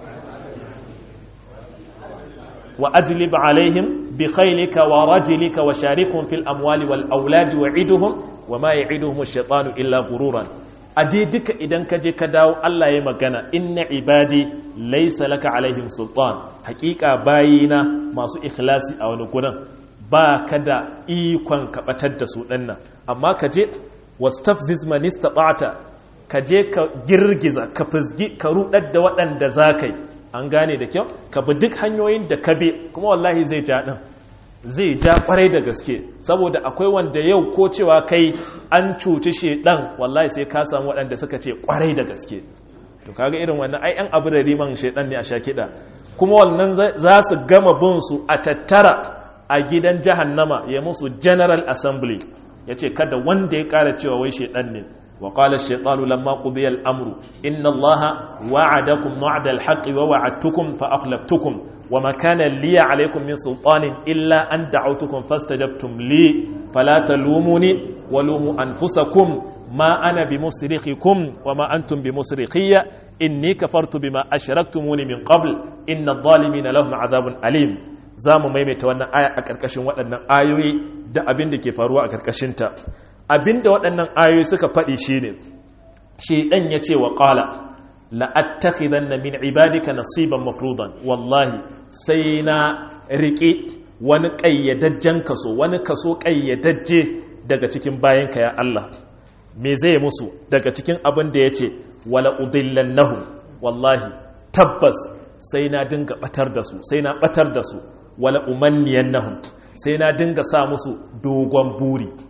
wa ajlib alaihim bi khaylika wa rajilika wa sharikhum fil amwali wal auladi wa'iduhum wa ma ya'iduhum ash-shaytanu illa ghururan a dai duka idan ka je ka dawo Allah ya magana inna ibadi laisa laka alaihim sultan hakika bayina masu ikhlasi a wani gurin ba ka da ikon kabatar da su dinnan amma ka je wastafziz man istata'ta ka je ka girgiza ka fizgi ka rudar da waɗanda zakai an gane da kyau ka bi duk hanyoyin da ka bi kuma wallahi zai ja din zai ja kwarai da gaske saboda akwai wanda yau ko cewa kai an cuci shedan wallahi sai ka samu waɗanda suka ce kwarai da gaske to kaga irin wannan ai an abu da riman shedan ne a sha kiɗa kuma wannan za su gama bin su a tattara a gidan jahannama ya musu general assembly ya ce kada wanda ya ƙara cewa wai shedan ne وقال الشيطان لما قضي الأمر إن الله وعدكم وعد الحق ووعدتكم فأخلفتكم وما كان لي عليكم من سلطان إلا أن دعوتكم فاستجبتم لي فلا تلوموني ولوموا أنفسكم ما أنا بمصرخكم وما أنتم بمصرخية إني كفرت بما أشركتموني من قبل إن الظالمين لهم عذاب أليم zamu maimaita wannan aya a ƙarƙashin waɗannan ayoyi da abin da ke faruwa a ƙarƙashinta abin da waɗannan ayoyi suka faɗi shi ne shi ɗan ya ce wa ƙala la'attakhidan na min ibadika nasiban mafrudan wallahi sai na riƙe wani ƙayyadajjen kaso wani kaso ƙayyadajje daga cikin bayanka ya Allah me zai musu daga cikin abin da ya ce wala udillannahu wallahi tabbas sai na dinga batar da su sai na batar da su wala umanniyannahum sai na dinga sa musu dogon buri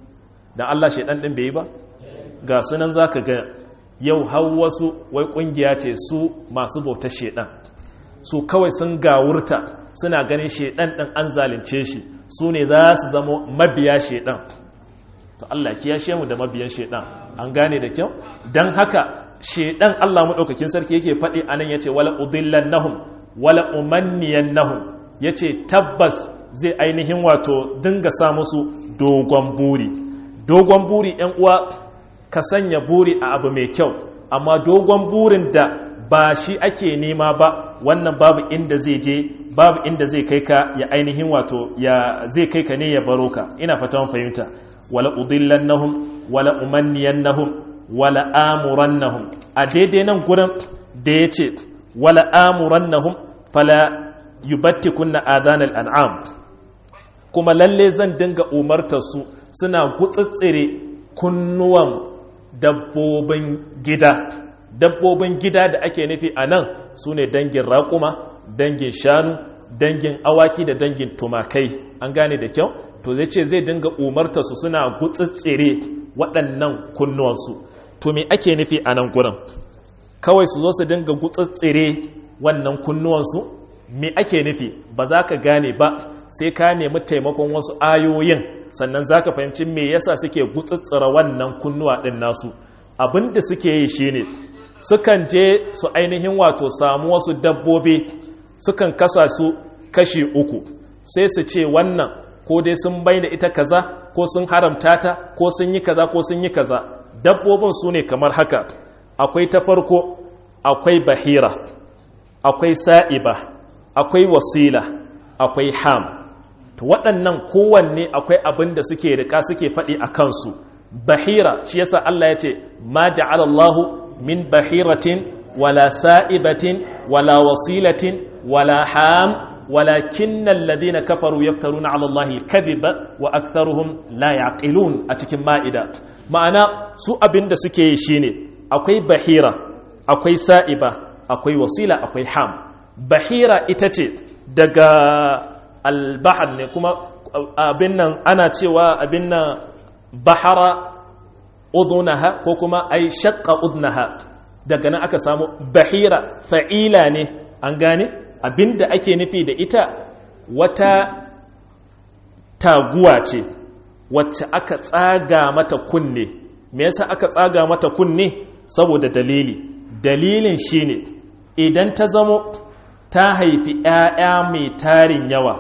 dan Allah shedan din bai yi ba ga sunan zaka ga yau har wasu wai kungiya ce su masu bautar shedan su kawai sun gawurta suna ganin shedan din an zalunce shi su ne za su zama mabiya shedan to Allah kiyashe mu da mabiyan shedan an gane da kyau dan haka shedan Allah madaukakin sarki yake faɗi anan yace wala udillannahum wala umanniyannahum yace tabbas zai ainihin wato dinga sa musu dogon buri dogon buri ɗan uwa ka sanya buri a abu mai kyau amma dogon burin da ba shi ake nema ba wannan babu inda zai je babu inda zai kai ka ya ainihin wato ya zai kai ka ne ya baro ka ina fata fahimta wala udillannahum wala umanniyannahum wala amurannahum a daidai nan gurin da ya ce wala amurannahum fala yubattikunna adanal an'am kuma lalle zan dinga umartar su suna gutsitsire kunnuwan dabbobin gida dabbobin gida da ake nufi a nan su ne dangin raƙuma dangin shanu dangin awaki da dangin tumakai an gane da kyau to zai ce zai dinga umarta su suna gutsitsire waɗannan kunnuwansu to me ake nufi a nan gurin kawai su zo su dinga gutsitsire wannan kunnuwansu me ake nufi ba za ka gane ba sai ka nemi taimakon wasu ayoyin sannan za ka fahimci me yasa suke gutsitsira wannan kunnuwa ɗin nasu abin da suke yi shine sukan je su ainihin wato samu wasu dabbobi sukan kasa su kashi uku sai su ce wannan ko dai sun bai da ita kaza ko sun haramta ta ko sun yi kaza ko sun yi kaza dabbobin su ne kamar haka akwai ta farko akwai bahira akwai sa'iba akwai wasila akwai ham to waɗannan kowanne akwai abin da suke rika suke faɗi a kansu bahira shi yasa Allah ya ce ma ja'ala Allahu min bahiratin wala sa'ibatin wala wasilatin wala ham walakin alladhina kafaru yaftaruna 'ala Allahi al-kadhiba wa aktharuhum la yaqilun a cikin ma'ida ma'ana su abinda suke yi shine akwai bahira akwai sa'iba akwai wasila akwai ham bahira ita ce daga al-bahr ne kuma abin nan ana cewa abin nan bahara udunaha ko kuma ai shaqqa udnaha daga nan aka samu bahira fa'ila ne an gane abinda ake nufi da ita wata taguwa ce wacce aka tsaga mata kunne me yasa aka tsaga mata kunne saboda dalili dalilin shine idan ta zamo ta haifi ‘ya'ya mai tarin yawa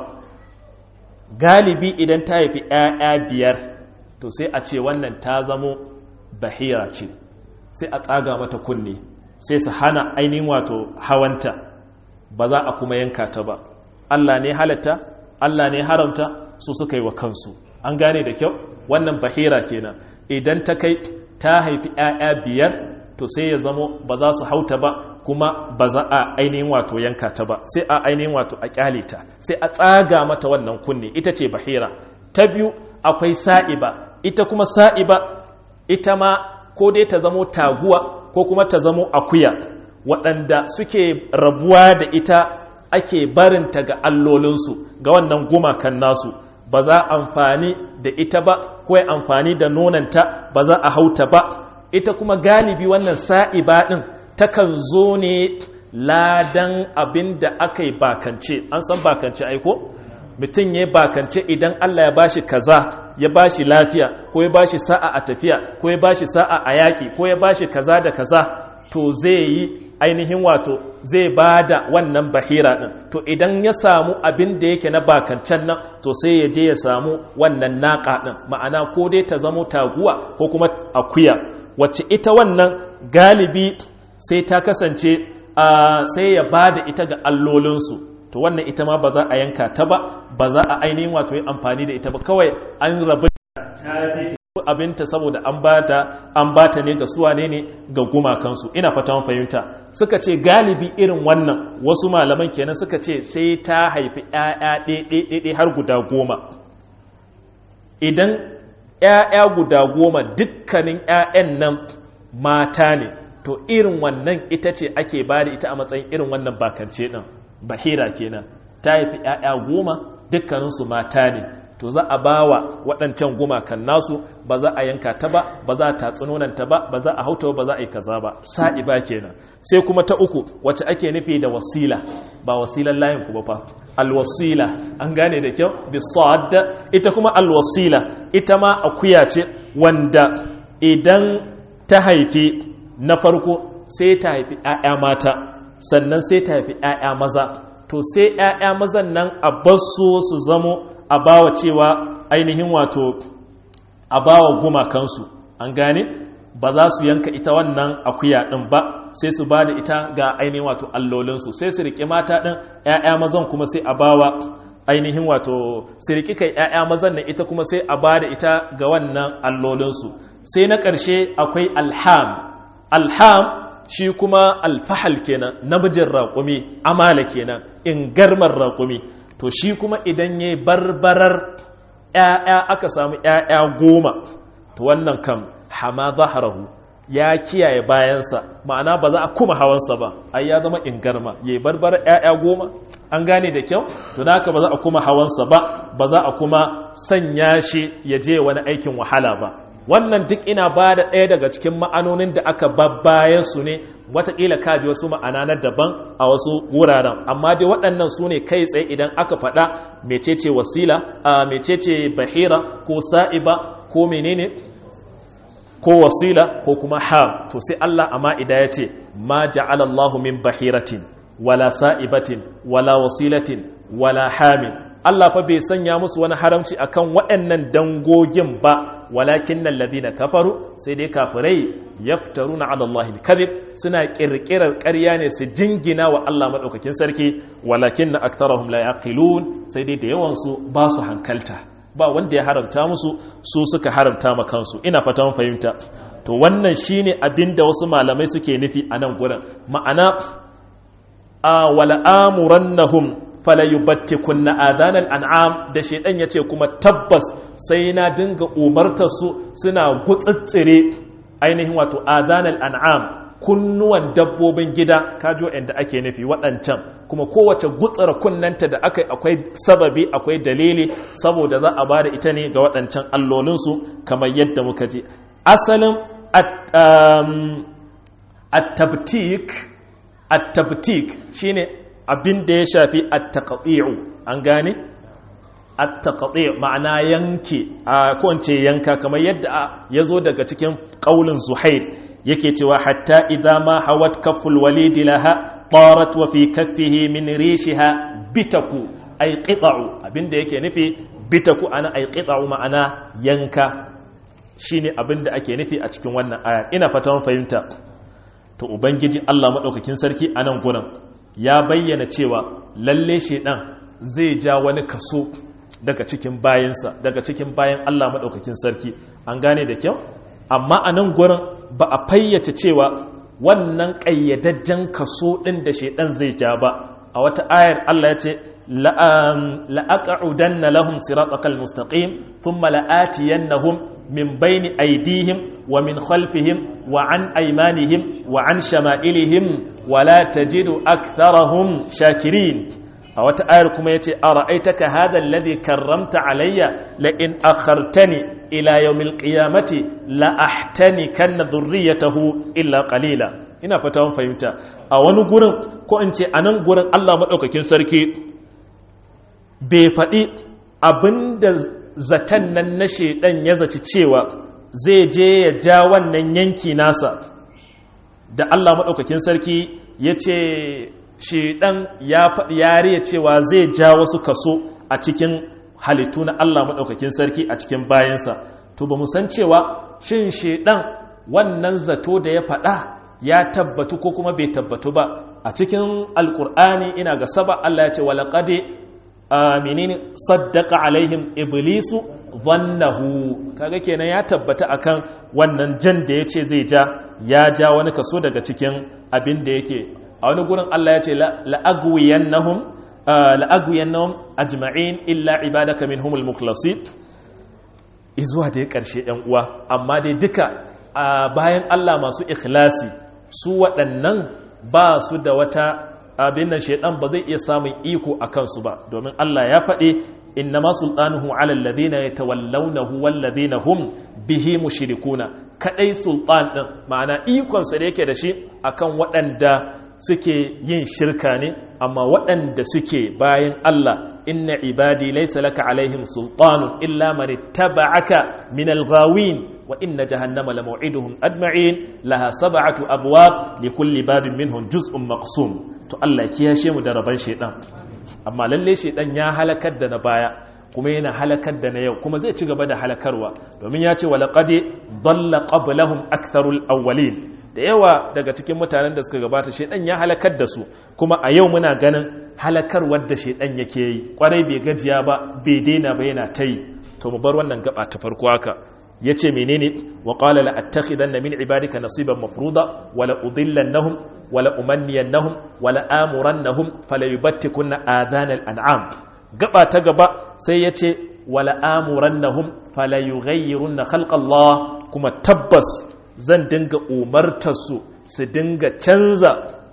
galibi idan ta haifi ‘ya'ya biyar to sai a ce wannan ta zamo bahira ce sai a tsaga mata kunne sai su hana ainihin wato hawanta ba za a kuma yanka ta ba Allah ne halatta Allah ne haramta su suka yi wa kansu an gane da kyau wannan bahira kenan idan ta kai ta haifi 'ya'ya biyar to sai ya zamo ba za su hauta ba kuma ba za a ainihin wato yanka ta ba sai a ainihin wato a kyale ta sai a tsaga mata wannan kunne ita ce bahira ta biyu akwai sa'iba ita kuma sa'iba ita ma ko dai ta zamo taguwa ko kuma ta zamo akuya waɗanda suke rabuwa da ita ake barinta ga allolinsu ga wannan gumakan nasu ba za amfani da ita ba ko ya amfani da nonanta ba za a hauta ba ita kuma galibi wannan sa'iba ɗin takan zo ne ladan abin da aka yi bakance an san bakance aiko mutum ya yi bakance idan Allah ya bashi kaza ya bashi lafiya ko ya bashi sa'a a tafiya ko ya bashi sa'a a yaƙi ko ya bashi kaza da kaza to zai yi ainihin wato zai ba da wannan bahira ɗin to idan ya samu abin da yake na bakancan nan to sai ya je ya samu wannan naƙa ɗin ma'ana ko dai ta zamo taguwa ko kuma akuya wacce ita wannan galibi sai ta kasance sai ya ba da ita ga allolinsu to wannan ita ma ba za a yanka ta ba ba za a ainihin wato yi amfani da ita ba kawai an rabu abinta saboda an bata an bata ne ga suwane ne ga gumakansu ina fata mun fahimta suka ce galibi irin wannan wasu malaman kenan suka ce sai ta haifi ƴaƴa ɗaiɗaiɗaiɗai har guda goma idan ƴaƴa guda goma dukkanin ƴaƴan nan mata ne to irin wannan ita ce ake bada ita a matsayin irin wannan bakance ɗin bahira kenan ta haifi ƴaƴa goma dukkaninsu mata ne to za a bawa waɗancan gumakan nasu ba za a yanka ta ba ba za a tatsi nonanta ba ba za a hauta ba za a yi kaza ba sa'iba kenan sai kuma ta uku wacce ake nufi da wasila ba wasilan layin ku ba fa alwasila an gane da kyau bisad ita kuma alwasila ita ma akuya ce wanda idan ta haifi na farko sai ta haifi 'ya'ya mata sannan sai ta haifi 'ya'ya maza to sai 'ya'ya mazan nan a basu su zamo a bawa cewa ainihin wato a bawa gumakansu an gane ba za su yanka ita wannan akuya ɗin ba sai su ba da ita ga ainihin wato allolinsu sai su riƙe mata ɗin 'ya'ya mazan kuma sai a bawa ainihin wato su riƙi kai 'ya'ya mazan na ita kuma sai a ba da ita ga wannan allolinsu sai na ƙarshe akwai alham alham shi kuma alfahal kenan namijin raƙumi amala kenan in garmar raƙumi to shi kuma idan ya barbarar ‘ya'ya aka samu ‘ya'ya goma to wannan kam hama zaharahu ya kiyaye bayansa ma'ana ba za a kuma hawansa ba ai ya zama in garma ya yi barbarar ‘ya'ya goma an gane da kyau to da haka ba za a kuma hawansa ba ba za a kuma sanya shi ya je wani aikin wahala ba wannan duk ina ba da ɗaya daga cikin ma'anonin da aka babbaye su ne watakila kaji wasu ma'ana na daban a wasu wuraren amma dai waɗannan su ne kai tsaye idan aka faɗa mecece wasila a mecece bahira ko sa'iba ko menene ko wasila ko kuma ham to sai Allah a ma'ida ya ce ma ja'ala Allahu min bahiratin wala sa'ibatin wala wasilatin wala hamin Allah fa bai sanya musu wani haramci akan waɗannan dangogin ba walakin nan ladina kafaru sai dai kafirai yaftaruna ala Allah kadhib suna kirkirar ƙarya ne su jingina wa Allah madaukakin sarki walakin na aktarahum la yaqilun sai dai da yawan su ba su hankalta ba wanda ya haramta musu su suka haramta ma kansu ina fata mun fahimta to wannan shine abinda wasu malamai suke nufi a nan gurin ma'ana a wala amurannahum falayubattikunna adanan an'am da shedan yace kuma tabbas sai na dinga umartar su suna gutsitsire ainihin wato adanal an'am kunnuwan dabbobin gida kajo inda ake nufi waɗancan kuma kowace gutsara kunnanta da aka akwai sababi akwai dalili saboda za a bada ita ne ga waɗancan allolinsu kamar yadda muka ji asalin at-tabtik at-tabtik shine abin da ya shafi at-taqti'u an gane at-taqti' ma'ana yanke a kowace yanka kamar yadda ya zo daga cikin qaulin zuhair yake cewa hatta idza ma hawat kaful walid laha tarat wa fi kaffihi min rishiha bitaku ay qita'u abinda yake nufi bitaku ana ay qita'u ma'ana yanka shine abinda ake nufi a cikin wannan aya ina fata mun fahimta to ubangiji Allah madaukakin sarki a nan gurin ya bayyana cewa lalle shedan zai ja wani kaso daga cikin bayansa daga cikin bayan Allah madaukakin sarki an gane da kyau amma a nan gurin ba a fayyace cewa wannan ƙayyadajjen kaso ɗin da shaidan zai ja ba a wata ayar Allah ya ce la'aqa'udanna lahum siratal mustaqim thumma la'atiyannahum min bayni aydihim wa min khalfihim wa an aymanihim wa an shama'ilihim wa la tajidu aktharahum shakirin a wata ayar kuma yace ara'aitaka hadha alladhi karramta alayya la in akhartani ila yawmil qiyamati la ahtani kanna dhurriyatahu illa qalila ina fata mun fahimta a wani gurin ko in ce anan gurin Allah madaukakin sarki bai faɗi abinda zaton nan na shedan ya zaci cewa zai je ya ja wannan yanki nasa da Allah madaukakin sarki ya ce shedan ya faɗi yariya cewa zai ja wasu kaso a cikin halittu na Allah maɗaukakin sarki a cikin bayansa to ba san cewa shin shedan wannan zato da ya faɗa ya tabbatu ko kuma bai tabbatu ba a cikin alkur'ani ina ga saba Allah ya ce walaƙade menene saddaka alaihim iblisu zannahu kaga kenan ya tabbata akan wannan jan da ya ce zai ja ya ja wani kaso daga cikin abin da yake a wani gurin Allah ya ce la'agwiyannahum la'agwiyannahum ajma'in illa ibadaka minhumul mukhlasin izuwa da ya karshe yan uwa amma dai duka bayan Allah masu ikhlasi su waɗannan ba su da wata abin nan shaidan ba zai iya samun iko a kansu ba domin Allah ya faɗi innama sultanuhu ala alladhina yatawallawnahu walladhina hum bihi mushrikuna kadai sultan din ma'ana ikon sa da yake da shi akan waɗanda suke yin shirka ne amma waɗanda suke bayan Allah inna ibadi laysa laka alaihim sultanun illa man ittaba'aka min al-ghawin wa inna jahannama lamaw'iduhum ajma'in laha sab'atu abwab likulli babin minhum juz'un maqsum to Allah ya kiyashe mu da raban shedan amma lalle shedan ya halakar da na baya kuma yana halakar da na yau kuma zai ci gaba da halakarwa domin ya ce wa laqad dalla qablahum aktharul awwalin da yawa daga cikin mutanen da suka gabata shedan ya halakar da su kuma a yau muna ganin halakarwar da shedan yake yi kwarai bai gajiya ba bai daina ba yana ta yi to mu bar wannan gaba ta farko haka yace menene wa qala la attakhidanna min ibadika nasiban mafruda wa la udillannahum wa la umanniyannahum wa la amurannahum fala yubattikunna adhan al-an'am gaba ta gaba sai yace wa la amurannahum fala yughayyirunna khalqa Allah kuma tabbas zan dinga umartarsu su dinga canza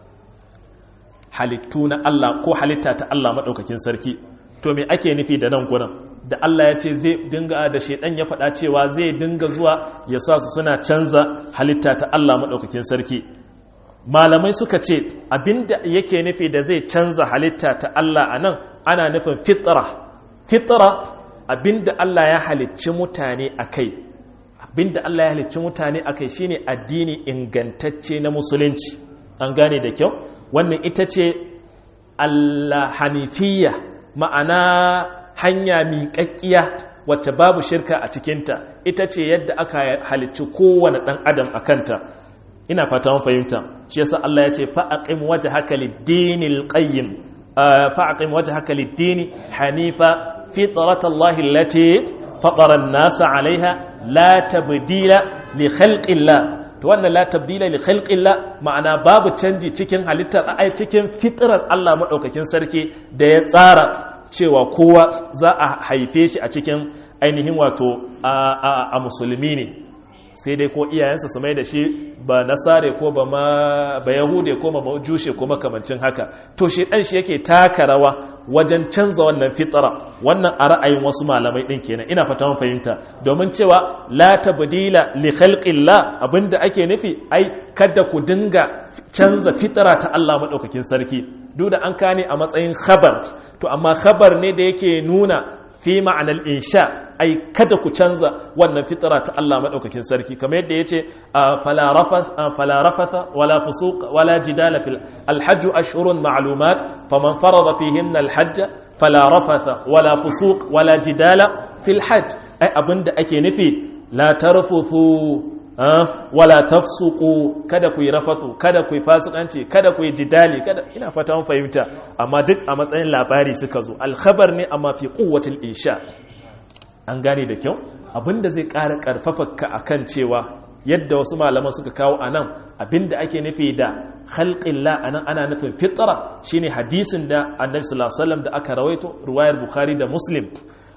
halittu na Allah ko halitta ta Allah maɗaukakin sarki to me ake nufi da nan gurin da Allah ya ce zai dinga da shaidan ya faɗa cewa zai dinga zuwa ya sa su suna canza halitta ta Allah maɗaukakin sarki malamai suka ce abinda yake nufi da zai canza halitta ta Allah a nan ana nufin fitra fitra abinda Allah ya halicci mutane a kai abinda Allah ya halicci mutane a kai shine addini ingantacce na musulunci an gane da kyau wannan ita ce Allah hanifiyya ma'ana hanya miƙaƙƙiya wacce babu shirka a cikinta ita ce yadda aka halicci kowane ɗan adam a kanta ina fata mun fahimta shi yasa Allah ya ce fa'aqim wajhaka lid-dinil qayyim fa'aqim wajhaka lid-dini hanifa fitratallahi allati fatara an-nasa 'alayha la tabdila li khalqillah to wannan la tabdila li khalqillah ma'ana babu canji cikin halittar ai cikin fitrar Allah madaukakin sarki da ya tsara cewa kowa za a haife shi a cikin ainihin wato a musulmi ne sai dai ko iyayensa su mai da shi ba nasare ko ba ma ba yahude ko ma majushe ko makamancin haka to shi dan shi yake taka rawa wajen canza wannan fitara wannan a ra'ayin wasu malamai din kenan ina fata mun fahimta domin cewa la tabdila li khalqillah abinda ake nufi ai kada ku dinga canza fitara ta Allah madaukakin sarki duk da an kane a matsayin khabar to amma khabar ne da yake nuna fi ma'anar insha ai kada ku canza wannan fitara ta Allah madaukakin sarki kamar yadda yace fala rafasa wala fusuq wala jidala fil alhajj ashhurun ma'lumat faman farada fihinna alhajj fala rafasa wala fusuq wala jidala fil hajj ai abinda ake nufi la tarfuthu wala tafsuqu kada ku yi rafatu kada ku yi fasikanci kada ku yi jidali kada ina fata mun fahimta amma duk a matsayin labari suka zo alkhabar ne amma fi quwwatil insha an gane da kyau abinda zai ƙara ƙarfafa ka akan cewa yadda wasu malaman suka kawo anan abinda ake nufi da khalqillah anan ana nufin fitra shine hadisin da annabi sallallahu alaihi wasallam da aka rawaito ruwayar bukhari da muslim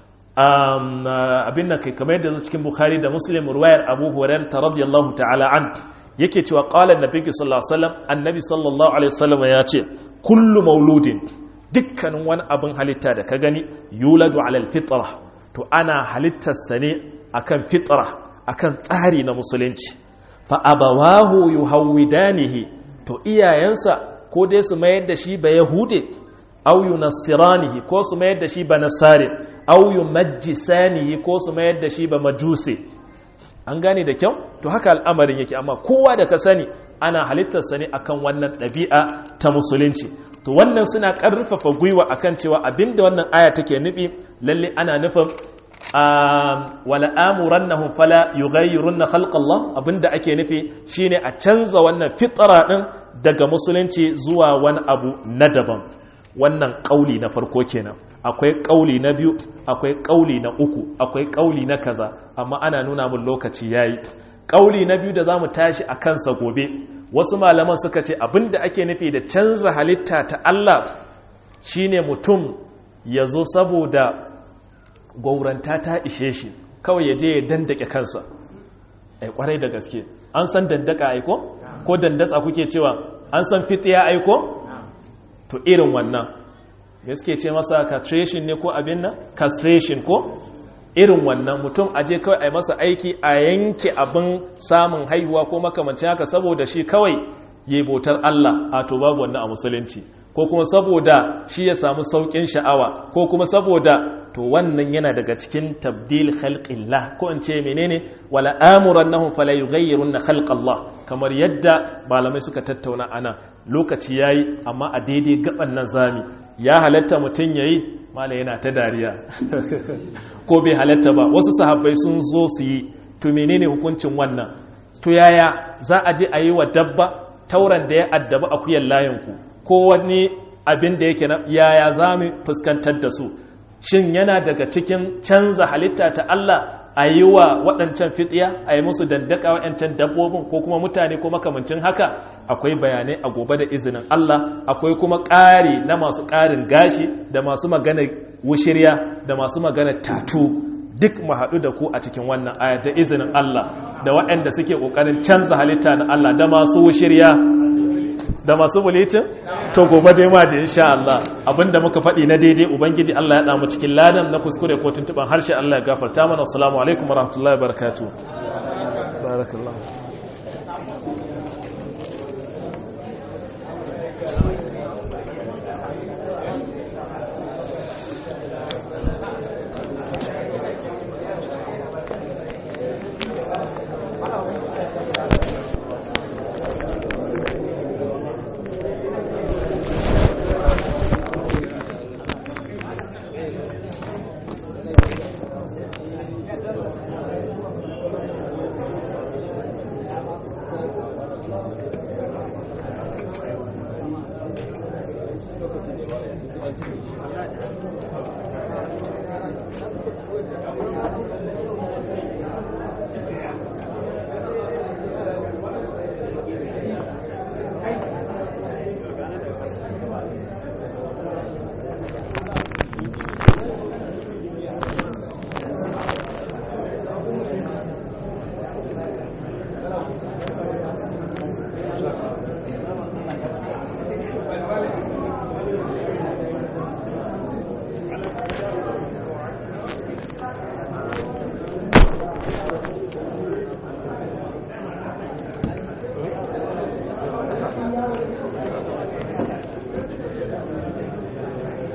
abin nan kai kamar yadda cikin bukhari da muslim ruwayar abu hurairah ta radiyallahu ta'ala an yake cewa qala annabi sallallahu alaihi wasallam annabi sallallahu alaihi wasallam ya ce kullu mauludin dukkanin wani abin halitta da ka gani yuladu ala alfitra to ana halittarsa ne akan fitra akan tsari na musulunci fa abawahu yuhawidanihi to iyayensa ko dai su mayar da shi ba yahude aw yunassiranihi ko su mayar da shi ba nasare aw yumajjisanihi ko su mayar da shi ba majuse an gane da kyau to haka al'amarin yake amma kowa da ka sani ana halittarsa ne akan wannan ɗabi'a ta musulunci to wannan suna ƙarfafa gwiwa akan cewa abinda wannan aya take nufi lalle ana nufin wala amurannahum fala yughayyirunna khalqallah abinda ake nufi shine a canza wannan fitra din daga musulunci zuwa wani abu na daban wannan ƙauli na farko kenan akwai ƙauli na biyu akwai ƙauli na uku akwai ƙauli na kaza amma ana nuna mun lokaci yayi ƙauli na biyu da zamu tashi a kansa gobe wasu malaman suka ce abinda ake nufi da canza halitta ta Allah shine mutum ya zo saboda gauranta ta ishe shi kawai ya je ya dandake kansa ai kwarai da gaske an san dandaka aiko ko dandatsa kuke cewa an san fitiya aiko to irin wannan me suke ce masa castration ne ko abin nan castration ko irin wannan mutum aje kawai a yi masa aiki a yanke abin samun haihuwa ko makamancin haka saboda shi kawai yi bautar Allah a to babu wannan a musulunci ko kuma saboda shi ya samu saukin sha'awa ko kuma saboda to wannan yana daga cikin tabdil khalqillah ko in ce menene wala amurannahum fala yughayyirunna khalqallah kamar yadda malamai suka tattauna ana lokaci yayi amma a daidai gaban nan zami ya halatta mutun yayi mala yana ta dariya ko bai halatta ba wasu sahabbai sun zo su yi to menene hukuncin wannan to yaya za a je a yi wa dabba tauran da ya addaba akuyan layinku ko wani abin da yake na yaya za mu fuskantar da su shin yana daga cikin canza halitta ta Allah a yi wa waɗancan fitiya a yi musu dandaka waɗancan dabbobin ko kuma mutane ko makamancin haka akwai bayanai a gobe da izinin Allah akwai kuma ƙari na masu ƙarin gashi da masu magana wushirya da masu magana tatu duk mu haɗu da ku a cikin wannan aya da izinin Allah da waɗanda suke ƙoƙarin canza halitta na Allah da masu wushirya da masu bulicin to gobe dai ma da insha Allah abinda muka faɗi na daidai ubangiji Allah ya damu cikin ladan na kuskure ko tuntuban harshe Allah ya gafarta mana assalamu alaikum warahmatullahi wabarakatuh barakallahu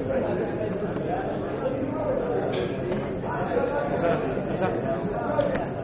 Isa, Isa.